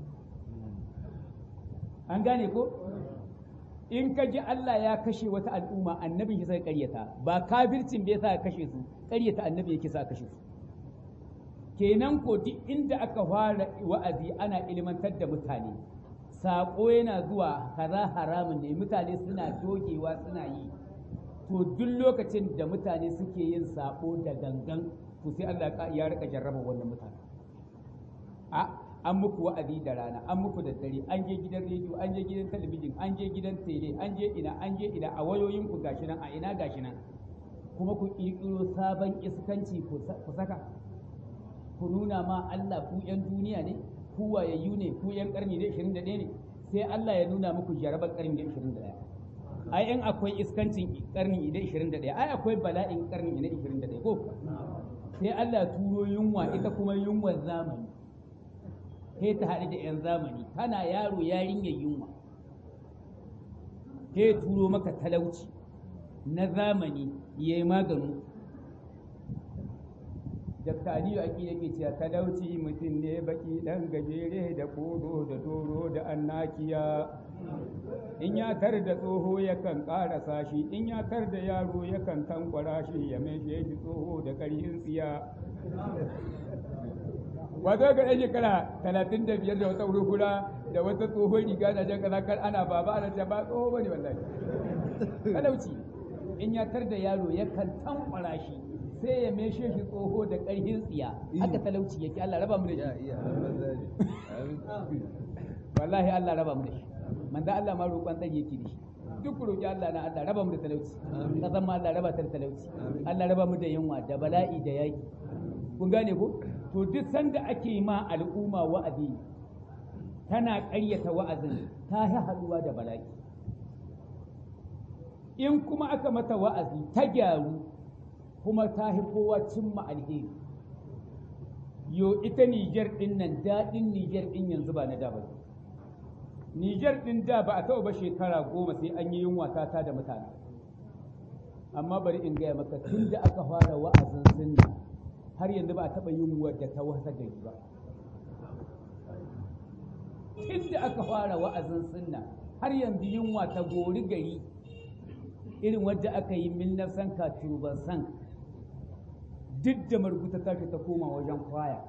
an gane ko in ka ji Allah ya kashe wata al'umma annabin shi sai ƙaryata ba kafircin bai sa kashe su ƙaryata annabi yake sa kashe su kenan ko duk inda aka fara wa'azi ana ilmantar da mutane saƙo yana zuwa kaza haramun ne mutane suna dogewa suna yi to duk lokacin da mutane suke yin saƙo da gangan to sai Allah ya rika jarraba wannan mutane a an muku wa'azi da rana an muku da dare an je gidan rediyo an je gidan talabijin an je gidan tele an je ina an je ina a wayoyin ku gashi nan a ina gashi nan kuma ku ƙirƙiro sabon iskanci ku saka ku nuna ma Allah ku ‘yan duniya ne, ku wayayyu ne, ku ‘yan ƙarni da 21 ne, sai Allah ya nuna muku jarabar ƙarni da 21. Ai, in akwai iskancin ƙarni da 21, ai akwai bala'in ƙarni da 21 ko? sai Allah turo yunwa ita kuma yunwar zamani sai ta haɗu da 'yan zamani kana yaro yarinyar yunwa sai turo maka talauci na zamani ya yi maganu Dr. Aliyu Aki yake cewa talauci mutum ne baki ɗan gajere da kodo da doro da annakiya in ya tar da tsoho yakan ƙarasa shi in ya tar da yaro yakan tankwara shi ya mai shi tsoho da ƙarhin tsiya wato ga ɗan shekara talatin da biyar da wata hurhura da wata tsohon riga da jan kaza kar ana baba ana ce ba tsoho bane wallahi talauci in ya tar da yaro yakan tankwara shi sai ya meshe shi tsoho da ƙarhin tsiya haka talauci yake Allah raba mu da shi wallahi Allah raba mu da shi manzo Allah ma roƙon tsari yake da shi duk roƙi Allah na Allah raba mu da talauci kasan ma Allah raba ta da talauci Allah raba mu da yunwa da bala'i da yaki kun gane ko to duk sanda ake ma al'umma wa'azi tana ƙaryata wa'azin ta yi haɗuwa da bala'i in kuma aka mata wa'azi ta gyaru kuma ta fi kowa cimma alheri yo ita Nijar ɗin nan daɗin Nijar ɗin yanzu ba na da ba Nijar ɗin da ba a taɓa ba shekara goma sai an yi yunwa ta da mutane amma bari in gaya maka tun da aka fara wa'azin sunna har yanzu ba a taɓa yunwa da ta wasa gari ba tun da aka fara wa'azin sunna har yanzu yunwa ta gori gari irin wadda aka yi min nafsan katuban san duk da marguta ta ta koma wajen kwaya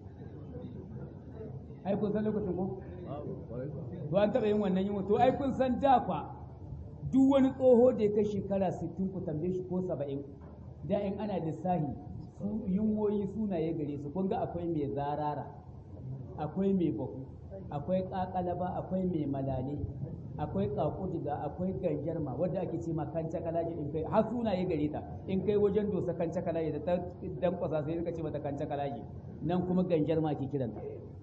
ai kun san lokacin ko to an taɓa yin wannan yin to ai kun san dafa duk wani tsoho da ya kai shekara 60 ku tambaye shi ko 70 da in ana lissahi su yunwoyi sunaye gare su kun ga akwai mai zarara akwai mai bahu akwai kakalaba akwai mai malale akwai kakudiga akwai ganjarma wadda ake ce ma kanca kalaji in kai har sunaye gare ta in kai wajen dosa kanca kalaji da ta dankwasa sai suka ce mata kanca kalaji nan kuma ganjarma ke kiran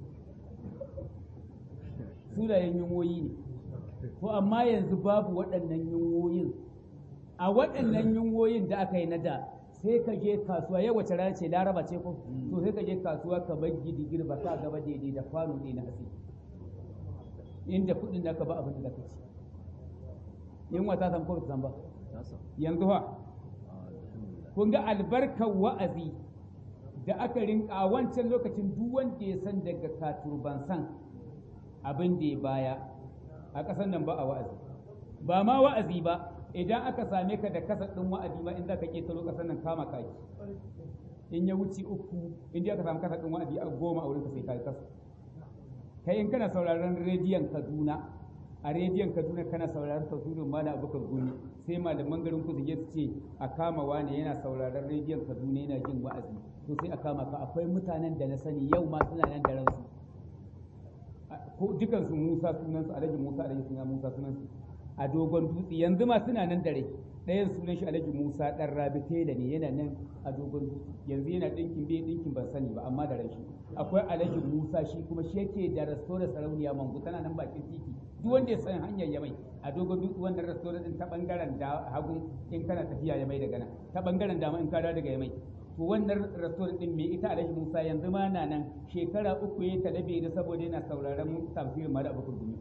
sunayen yunwoyi ne to amma yanzu babu waɗannan yunwoyin a waɗannan yunwoyin da aka yi na da sai ka je kasuwa yau wace rana ce laraba ce ko to sai ka je kasuwa ka bar gidigir ba ka gaba daidai da kwano ne na hatsi inda kuɗin da ka ba abin da ka ci yin wata san ko san ba yanzu fa kun ga albarkar wa'azi da aka rinka a wancan lokacin duk wanda ya san daga katurban san abin da ya baya a ƙasar nan ba a wa'azi ba ma wa'azi ba idan aka same ka da kasa ɗin wa'azi ma in za ka ƙetaro ƙasar nan kama kaki in ya wuce uku in aka samu kasa ɗin wa'azi a goma a wurin ka sai ka kasa kai in kana sauraron rediyon kaduna a rediyon kaduna kana sauraron tafsirin malam abubakar gumi sai malaman garin ku su ce a kama wani yana sauraron rediyon kaduna yana jin wa'azi to sai a kama ka akwai mutanen da na sani yau ma suna nan da ransu ko dukansu musa sunansu alhaji musa alhaji suna musa sunansu a dogon dutse yanzu ma suna nan da rai ɗayan sunan shi alhaji musa ɗan rabi tela ne yana nan a dogon dutse yanzu yana ɗinkin bai ɗinkin ban sani ba amma da rai shi akwai alhaji musa shi kuma shi yake da restaurant sarauniya mangu tana nan bakin titi duk wanda ya san hanyar yamai a dogon dutse wannan restaurant din ta bangaren da hagun in kana tafiya yamai daga nan ta bangaren dama in ka dawo daga yamai to wannan restaurant din me ita alhaji musa yanzu ma na nan shekara uku ya talabe da saboda yana sauraron tafsirin mala abubakar gumi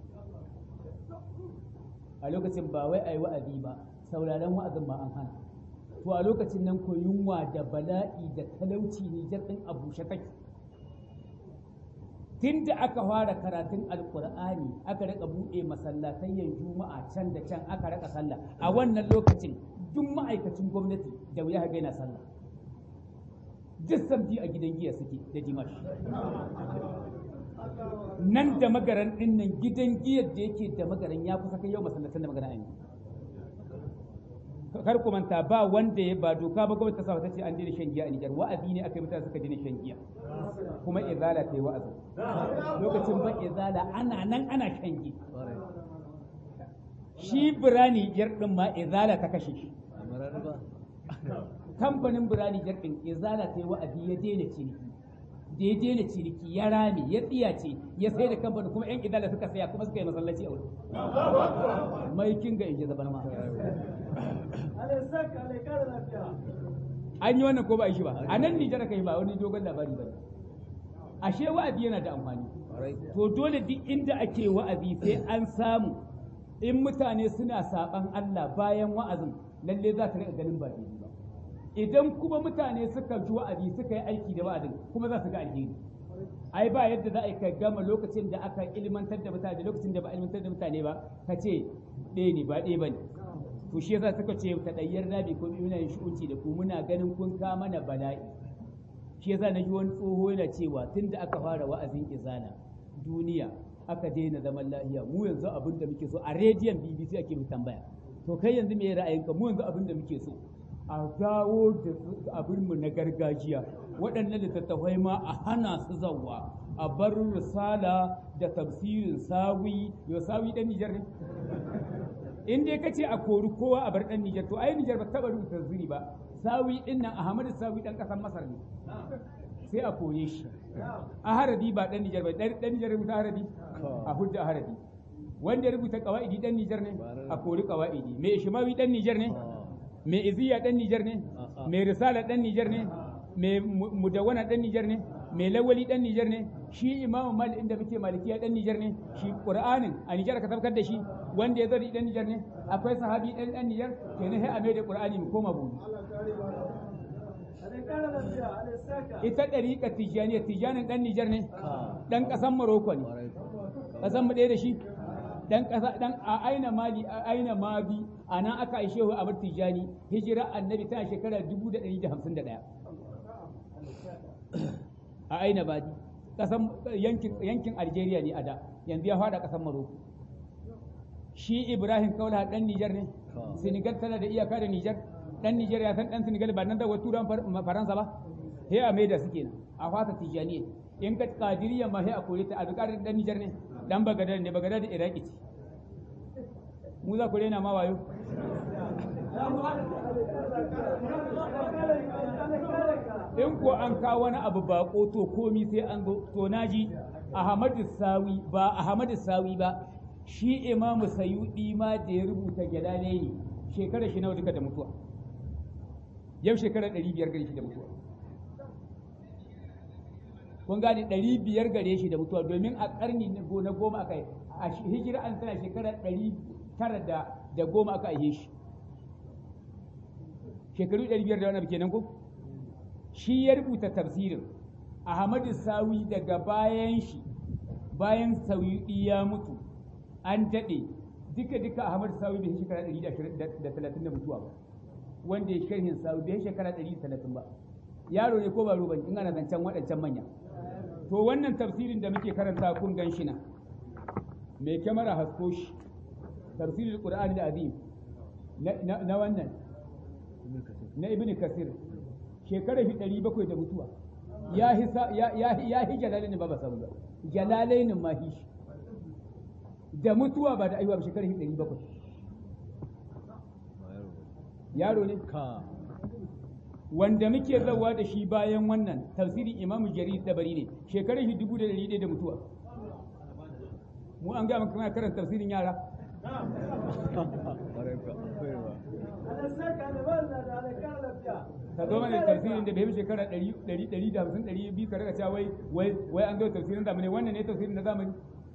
a lokacin ba wai a yi wa'azi ba sauraron wa'azin ba an hana to a lokacin nan ko yunwa da bala'i da talauci nijar ɗin a bushe take tun da aka fara karatun alkur'ani aka rika buɗe masallatayyan juma'a can da can aka rika sallah a wannan lokacin duk ma'aikacin gwamnati da wuya ga yana sallah duk sabbi a gidan giya suke da dimash nan da magaran din nan gidan giyar da yake da magaran ya kusa kai yau masallatan da magaran ayi kar ku manta ba wanda ya ba doka ba gwamnati ta sa ta ce an daina shan giya a Nijar wa'azi ne aka yi mutane suka daina shan giya kuma izala ta yi wa'azi lokacin ba izala ana nan ana shan giya shi birani jar din ma izala ta kashe shi kamfanin birani jar din izala ta yi wa'azi ya daina ciniki da ya daina ciniki ya rame ya tsiyace ya sai da kamfanin kuma yan izala suka saya kuma suka yi masallaci a wurin mai kinga in ji zabar ma an yi wannan ko ba a yi shi ba a nan Nijar kai ba wani dogon labari ba ashe wa'azi yana da amfani to dole duk inda ake wa'azi sai an samu in mutane suna saban Allah bayan wa'azin lalle za ka riƙa ganin ba daidai ba idan kuma mutane suka ji wa'azi suka yi aiki da wa'azin kuma za su ga alheri ai ba yadda za a yi ka gama lokacin da aka ilmantar da mutane da lokacin da ba ilmantar da mutane ba ka ce ɗaya ne ba ɗaya ba ne to shi yasa suka ce ta ɗayyar nabi ko muna yin shi'unci da ku muna ganin kun ka mana bala'i shi yasa na ji wani tsoho yana cewa tun da aka fara wa'azin izana duniya aka daina zaman lafiya mu yanzu abin da muke so a rediyon bbc ake mu tambaya to kai yanzu me ra'ayinka mu yanzu abin da muke so a dawo da abinmu na gargajiya waɗannan littattafai ma a hana su zawa a bar risala da tafsirin sawi yau sawi ɗan nijar ne in dai kace a kori kowa a bar ɗan nijar to ai nijar ba taɓa rubuta tafsiri ba sawi ɗin nan ahmadu sawi ɗan ƙasar masar ne sai a koye shi a haradi ba ɗan nijar ba ɗan nijar rubuta haradi a hujja haradi wanda ya rubuta ƙawa'idi ɗan nijar ne a kori ƙawa'idi mai shimawi ɗan nijar ne mai iziya ɗan Nijar ne, mai risala ɗan Nijar ne, mai mudawana ɗan Nijar ne, mai lawali ɗan Nijar ne, shi imamu malik inda muke malikiya ɗan Nijar ne, shi Qur'anin a Nijar ka tabbatar da shi wanda ya zari ɗan Nijar ne, akwai sahabi ɗan ɗan Nijar, kenan sai a mai da Qur'ani mu koma buni. Ita ɗariƙa Tijjaniya, Tijjanin ɗan Nijar ne, ɗan ƙasan Morocco ne, ƙasan mu ɗaya da shi, dan kasa dan a aina mali a aina mabi a nan aka aishe wa abar tijani hijira annabi tana shekara 1151 a aina badi kasan yankin yankin Algeria ne a da yanzu ya fada kasan Morocco shi Ibrahim Kaula dan Niger ne Senegal tana da iyaka da Niger dan Niger ya san dan Senegal ba nan da turan Faransa ba he a mai da suke nan a fata tijani in ka kadiriya ma he a kore ta a dan Niger ne dan bagadar ne bagadar da iraki ce mu za ku rena ma wayo in ko an kawo wani abu bako to komi sai an zo to naji ahmadu sawi ba ahmadu sawi ba shi imamu sayudi ma da ya rubuta jalale ne shekara shi nawa duka da mutuwa yau shekara ɗari biyar gare shi da mutuwa kun gane ɗari biyar gare shi da mutuwa domin a ƙarni na goma aka yi a hijira an tana shekara ɗari tara da goma aka aihe shi shekaru ɗari biyar da wani abu kenan ko shi ya rubuta tafsirin ahmadu sawi daga bayan shi bayan sauyuɗi ya mutu an daɗe duka duka ahmadu sawi bai shekara ɗari da talatin da mutuwa ba wanda ya sharhin sawi bai shekara ɗari da talatin ba yaro ne ko ba ruban in ana zancen waɗancan manya to wannan tafsirin da muke karanta kun gan shi na mai kyamara hasko shi tafsirin qur'ani da azim na wannan na ibn kasir shekarar shi ɗari bakwai da mutuwa ya hi jalalainin ba ba samu ba jalalainin ma hi shi da mutuwa ba da aiwa ba shekarar shi ɗari bakwai yaro ne wanda muke zawa da shi bayan wannan tafsirin imamu jarir tabari ne shekarar shi dubu da ɗari ɗaya da mutuwa mu an gaya maka karanta tafsirin yara ka zo mana tafsirin da bai fi shekara ɗari ɗari da hamsin ɗari biyu ka rika cewa wai wai wai an zo tafsirin zamani wannan ne tafsirin na zamani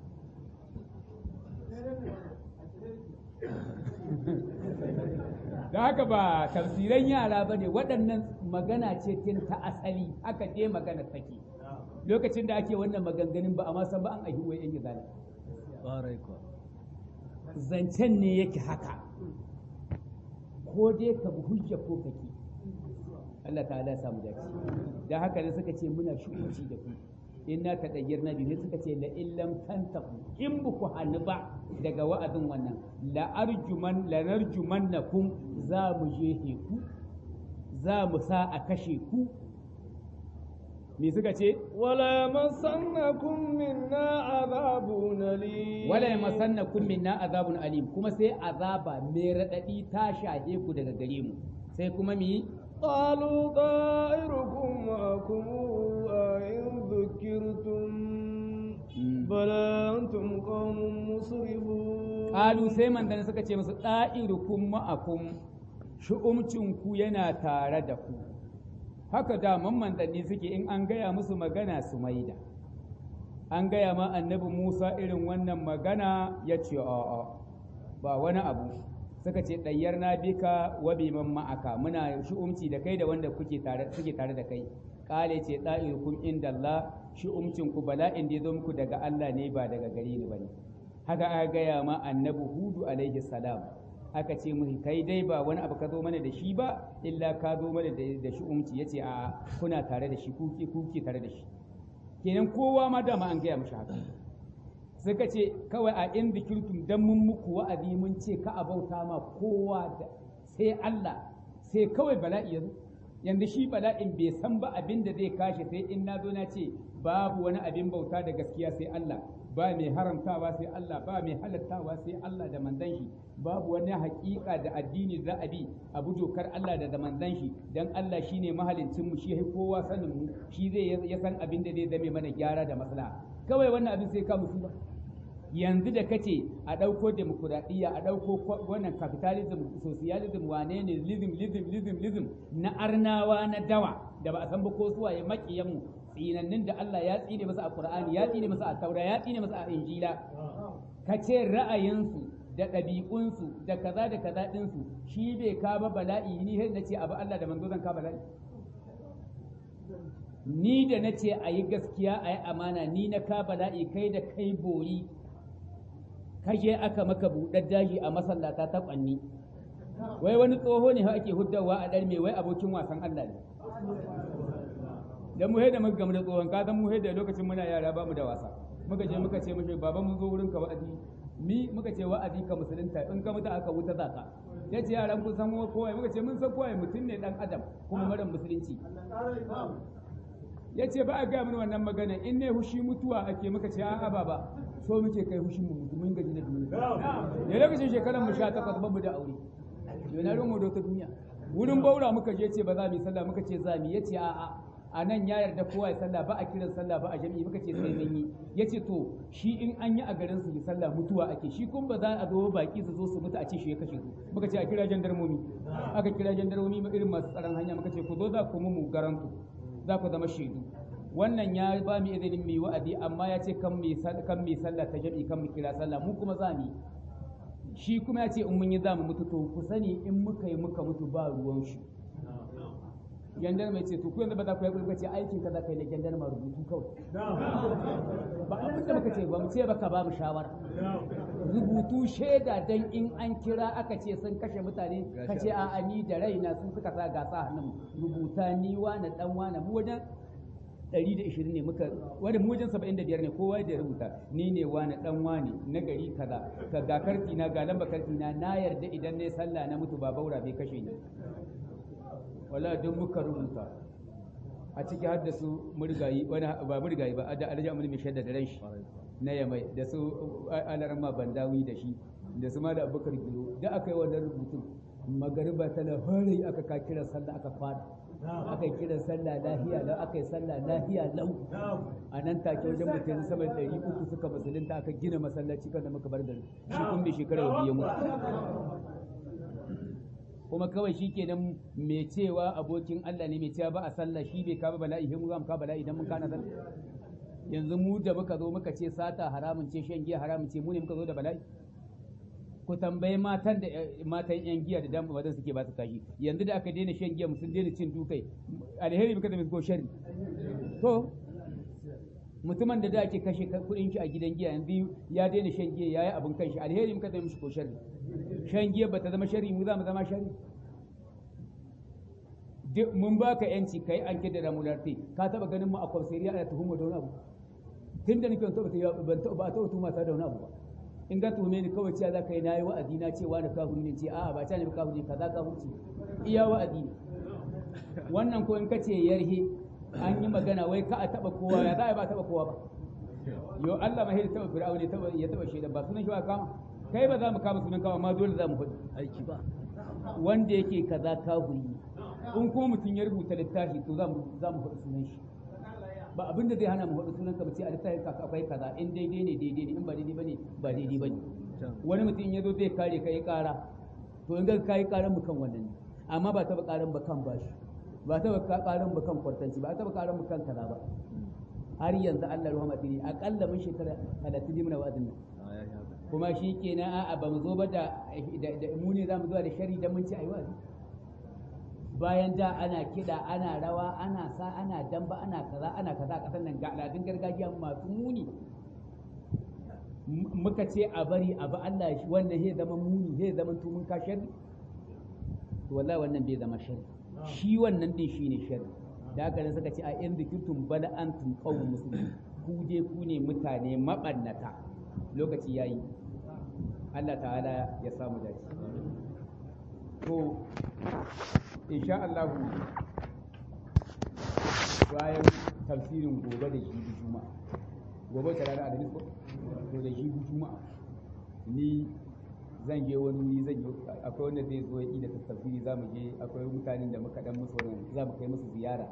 da haka ba tafsiran yara ba ne waɗannan magana ce tun ta asali haka je magana take lokacin da ake wannan maganganun ba a ma san ba an ahi wai yan gizala zancen ne yake haka ko dai ka bi hujja ko kake Allah ta'ala ya samu dace da haka ne suka ce muna shukunci da ku inna ta dayyar nabi ne suka ce la illam tantaku in bu ku hannu ba daga wa'azin wannan la arjuman la narjumannakum za mu je ku za mu sa a kashe ku me suka ce wala yamassannakum minna azabun alim wala yamassannakum minna azabun alim kuma sai azaba mai radadi ta shahe ku daga gare mu sai kuma mi قالوا طائركم معكم أئن ذكرتم بل أنتم قوم مسرفون قالوا sai mandan suka ce musu da'irukum ma'akum shu'umcin ku yana tare da ku haka da manzanni suke in an gaya musu magana su maida an gaya ma annabi Musa irin wannan magana ya ce a'a ba wani abu suka ce ɗayyar na bika wa biman ma'aka muna shi'umci da kai da wanda kuke tare suke tare da kai kale ce da'irukum inda Allah shi'umcin ku bala'in da ya zo muku daga Allah ne ba daga gare ni bane haka aka gaya ma annabi Hudu alaihi salam aka ce mu kai dai ba wani abu ka zo mana da shi ba illa ka zo mana da shi'umci yace a kuna tare da shi kuke kuke tare da shi kenan kowa ma dama an gaya mashi haka suka ce kawai a in zikirtum dan mun muku wa'azi mun ce ka a bauta ma kowa da sai Allah sai kawai bala'i ya zo yanzu shi bala'in bai san ba abin da zai kashe sai in na zo na ce babu wani abin bauta da gaskiya sai Allah ba mai haramtawa sai Allah ba mai halattawa sai Allah da manzon shi babu wani haƙiƙa da addini za a bi abu dokar Allah da da manzon shi dan Allah shine mahalincin mu shi ya kowa sanin mu shi zai ya san abin da zai zame mana gyara da maslaha kawai wannan abin sai ka musu ba yanzu da kace a ɗauko demokuraɗiyya a ɗauko wannan capitalism socialism wane ne lism lism lism lism na arnawa na dawa da ba a san ba ko suwa ya maƙiyan mu tsinannin da Allah ya tsine masa a Qur'ani ya tsine masa a Taura ya tsine masa a Injila kace ra'ayinsu da ɗabi'unsu da kaza da kaza ɗinsu shi bai ka ba bala'i ni sai na ce abu Allah da manzo zan ka bala'i ni da na ce a yi gaskiya a yi amana ni na ka bala'i kai da kai boyi kaje aka maka buɗar daji a masallata ta ƙwanni wai wani tsoho ne ake huddawa a ɗar mai wai abokin wasan Allah ne dan mu da muka gamu da tsohon ka san mu da lokacin muna yara ba mu da wasa muka je muka ce mishi baba mun zo wurin ka wa'azi ni muka ce wa'azi ka musulunta in ka mutu aka wuta zaka ya ce yaran kun san kowa muka ce mun san kowa mutum ne dan adam kuma mara musulunci ya ce ba a gaya mini wannan magana in ne hushi mutuwa ake muka ce a'a baba so muke kai hushin mu mutu mun gaji da duniya ne lokacin shekaran mu 18 ba mu da aure yana ruwan mu da wata duniya wurin baura muka je ce ba za mu yi sallah muka ce za mu ya ce a'a a nan ya yarda kowa ya sallah ba a kiran sallah ba a jami'i muka ce sai mun yi yace to shi in an yi a garin su yi sallah mutuwa ake shi kun ba za a zo baki su zo su mutu a ce shi ya kashe su muka ce a kira jandarmomi aka kira jandarmomi irin masu tsaron hanya muka ce ku zo za ku mu garantu za ku zama shaidu wannan ya ba mu izinin mu yi wa'adi amma ya ce kan mu kan mu sallah ta jami'i kan mu kira sallah mu kuma za mu yi shi kuma ya ce in mun yi za mu mutu to ku sani in muka yi muka mutu ba ruwan shi gendar mai ce to ku yanzu ba za ku yi kuka ce aikin ka za ka yi na gendar ma rubutu kawai ba abin da muka ce ba mu ce ba ka ba mu shawara rubutu shaida dan in an kira aka ce sun kashe mutane ka ce a ni da raina sun suka sa gasa hannun rubuta ni na dan wana mu wajen 120 ne muka wanda mu wajen 75 ne kowa da rubuta ni ne wani dan wani na gari kaza ka ga karti na ga lamba karti na na yarda idan ne sallah na mutu ba baura bai kashe ni wala duk muka rubuta a ciki har da su murgayi wani ba murgayi ba da alhaji amuri mai shaidda da ran shi na yamai da su alarma bandawi da shi da su ma da abubakar giro da aka yi wannan rubutun magariba tana fara aka ka kira sallah aka fara aka yi kiran sallah lahiya lau aka yi sallah lahiya lau a nan take wajen mutum sama da ɗari uku suka musulunta aka gina masallaci kan da muka bar gari shi kun da shekarar biyu mutu kuma kawai shi kenan mai cewa abokin Allah ne mai cewa ba a sallah shi bai kaba bala'i mu za mu kaba bala'i idan mun kana sallah yanzu mu da muka zo muka ce sata haramun ce shan giya haramun ce mu ne muka zo da bala'i ku tambayi matan da matan yan giya da dan bazan suke ba su kashi yanzu da aka daina shan giya sun daina cin dukai alheri muka da ko sharri to mutumin da da ake kashe kudin shi a gidan giya yanzu ya daina shan giya yayi abin kanshi alheri muka da mishi ko sharri shan giya bata zama sharri mu za mu zama sharri mun baka yanci kai an kida da mularti ka taba ganin mu a kwamsariya ana tuhuma da wani abu tun da nake ban taba ban taba ba taba tuhuma ta da wani abu ba in ga tuhume ni kawai cewa za ka yi na yi wa'azi na cewa da kafiri ne ce a'a ba ta ne ba kafiri kaza kafirci iya wa'azi ne wannan ko in ka ce yarhe an yi magana wai ka a taba kowa ya za a ba taba kowa ba yo Allah ma ya taba fir'aun ya taba ya taba shaidan ba sunan shi ba kama kai ba za mu kama sunan kama amma dole za mu faɗi aiki ba wanda yake kaza kafiri in kuma mutum ya rubuta littafi to za mu za mu faɗi sunan shi ba abin da zai hana mu faɗi sunan ka ce a littafin ka akwai kaza in daidai ne daidai ne in ba daidai bane ba daidai bane wani mutum ya zo zai kare kai ƙara to in ga kai ƙaran mu kan wannan amma ba taɓa ƙaran ba kan bashi ba ta ka karin mu kan kwartanci ba ta ba karin mu kan kaza ba har yanzu Allah rahama tini akalla mun shekara 30 muna wa'azin nan kuma shi kenan a'a ba mu zo ba da mu ne za mu zuwa da shari dan mun ci ayi wa'azi bayan da ana kiɗa ana rawa ana sa ana damba ana kaza ana kaza a ƙasar nan ga al'adun gargajiya masu muni muka ce a bari a ba Allah shi wannan zai zama muni zai zama tumun ka shari to wallahi wannan bai zama shari shi wannan din shine shari da haka ne suka ce a in zikirtum bala antum qawmun muslimin ku je ku ne mutane mabannata lokaci yayi Allah ta'ala ya samu dace to insha Allah bayan tafsirin gobe da shi juma'a gobe ta rana alhamis ko to da shi juma'a ni zan je wani wuri zan yi akwai wanda zai zo yi da tafsiri za mu je akwai mutanen da muka dan musu wannan za mu kai musu ziyara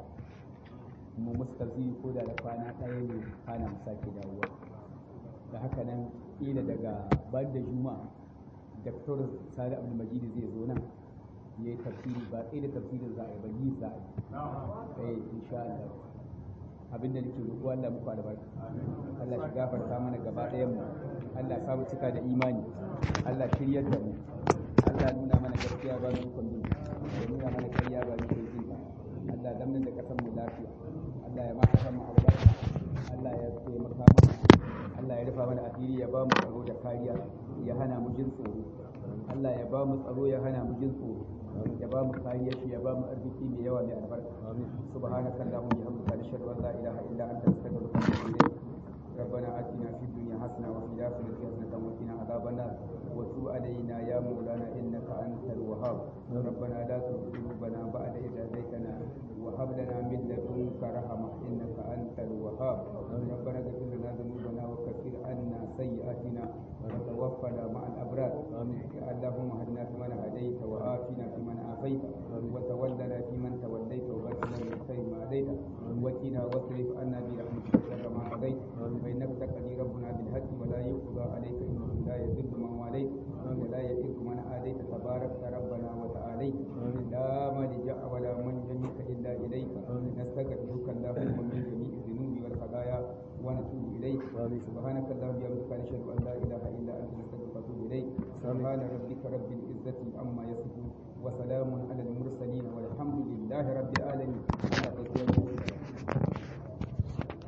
mu musu tafsiri ko da da kwana ɗaya ne kana mu sake dawowa da haka nan kila daga ban da juma'a Dr. Sani Abdul Majid zai zo nan ya yi tafsiri ba sai da tafsirin za a yi ba yi za a yi eh insha Allah abin da nake roƙo Allah muku albarka Allah shi gafarta mana gaba ɗayan mu Allah samu cika da imani Allah shiryar da mu Allah nuna mana gaskiya ba mu ikon bin ya nuna mana ƙarya ba mu ikon bin Allah zamanin da kasan mu lafiya Allah ya ma kasan mu albarka Allah ya taimaka mana Allah ya rufa mana asiri ya ba mu tsaro da kariya ya hana mu jin tsoro Allah ya ba mu tsaro ya hana mu jin tsoro ya ba mu kariya shi ya ba mu arziki mai yawa mai albarka subhanaka allahumma bihamdika nashhadu an la ilaha illa anta astaghfiruka wa atubu ilayk ربنا آتنا في الدنيا حسنة وفي الآخرة حسنة وقنا عذاب النار وتب علينا يا مولانا إنك أنت الوهاب ربنا لا تزغ قلوبنا بعد إذ هديتنا وهب لنا من لدنك رحمة إنك أنت الوهاب ربنا اغفر لنا ذنوبنا وكفر عنا سيئاتنا وتوفنا مع الأبرار اللهم هدنا فيمن هديت وآتنا فيمن آتيت وتولنا فيمن توليت وبارك لنا من خير ما هديت وقنا واصرف عنا برحمتك شر ما قضيت فإنك تقضي ربنا بالحق ولا يقضى عليك إنه لا يذل من واليت ولا يئذ من آديت تبارك ربنا وتعاليت لا ملجأ ولا منجا منك إلا إليك نستغفرك اللهم من جميع الذنوب والخطايا ونتوب إليك سبحانك اللهم وبحمدك نشهد أن لا إله إلا أنت نستغفرك ونتوب إليك سبحان ربك رب العزة عما يصفون وسلام على المرسلين والحمد لله رب العالمين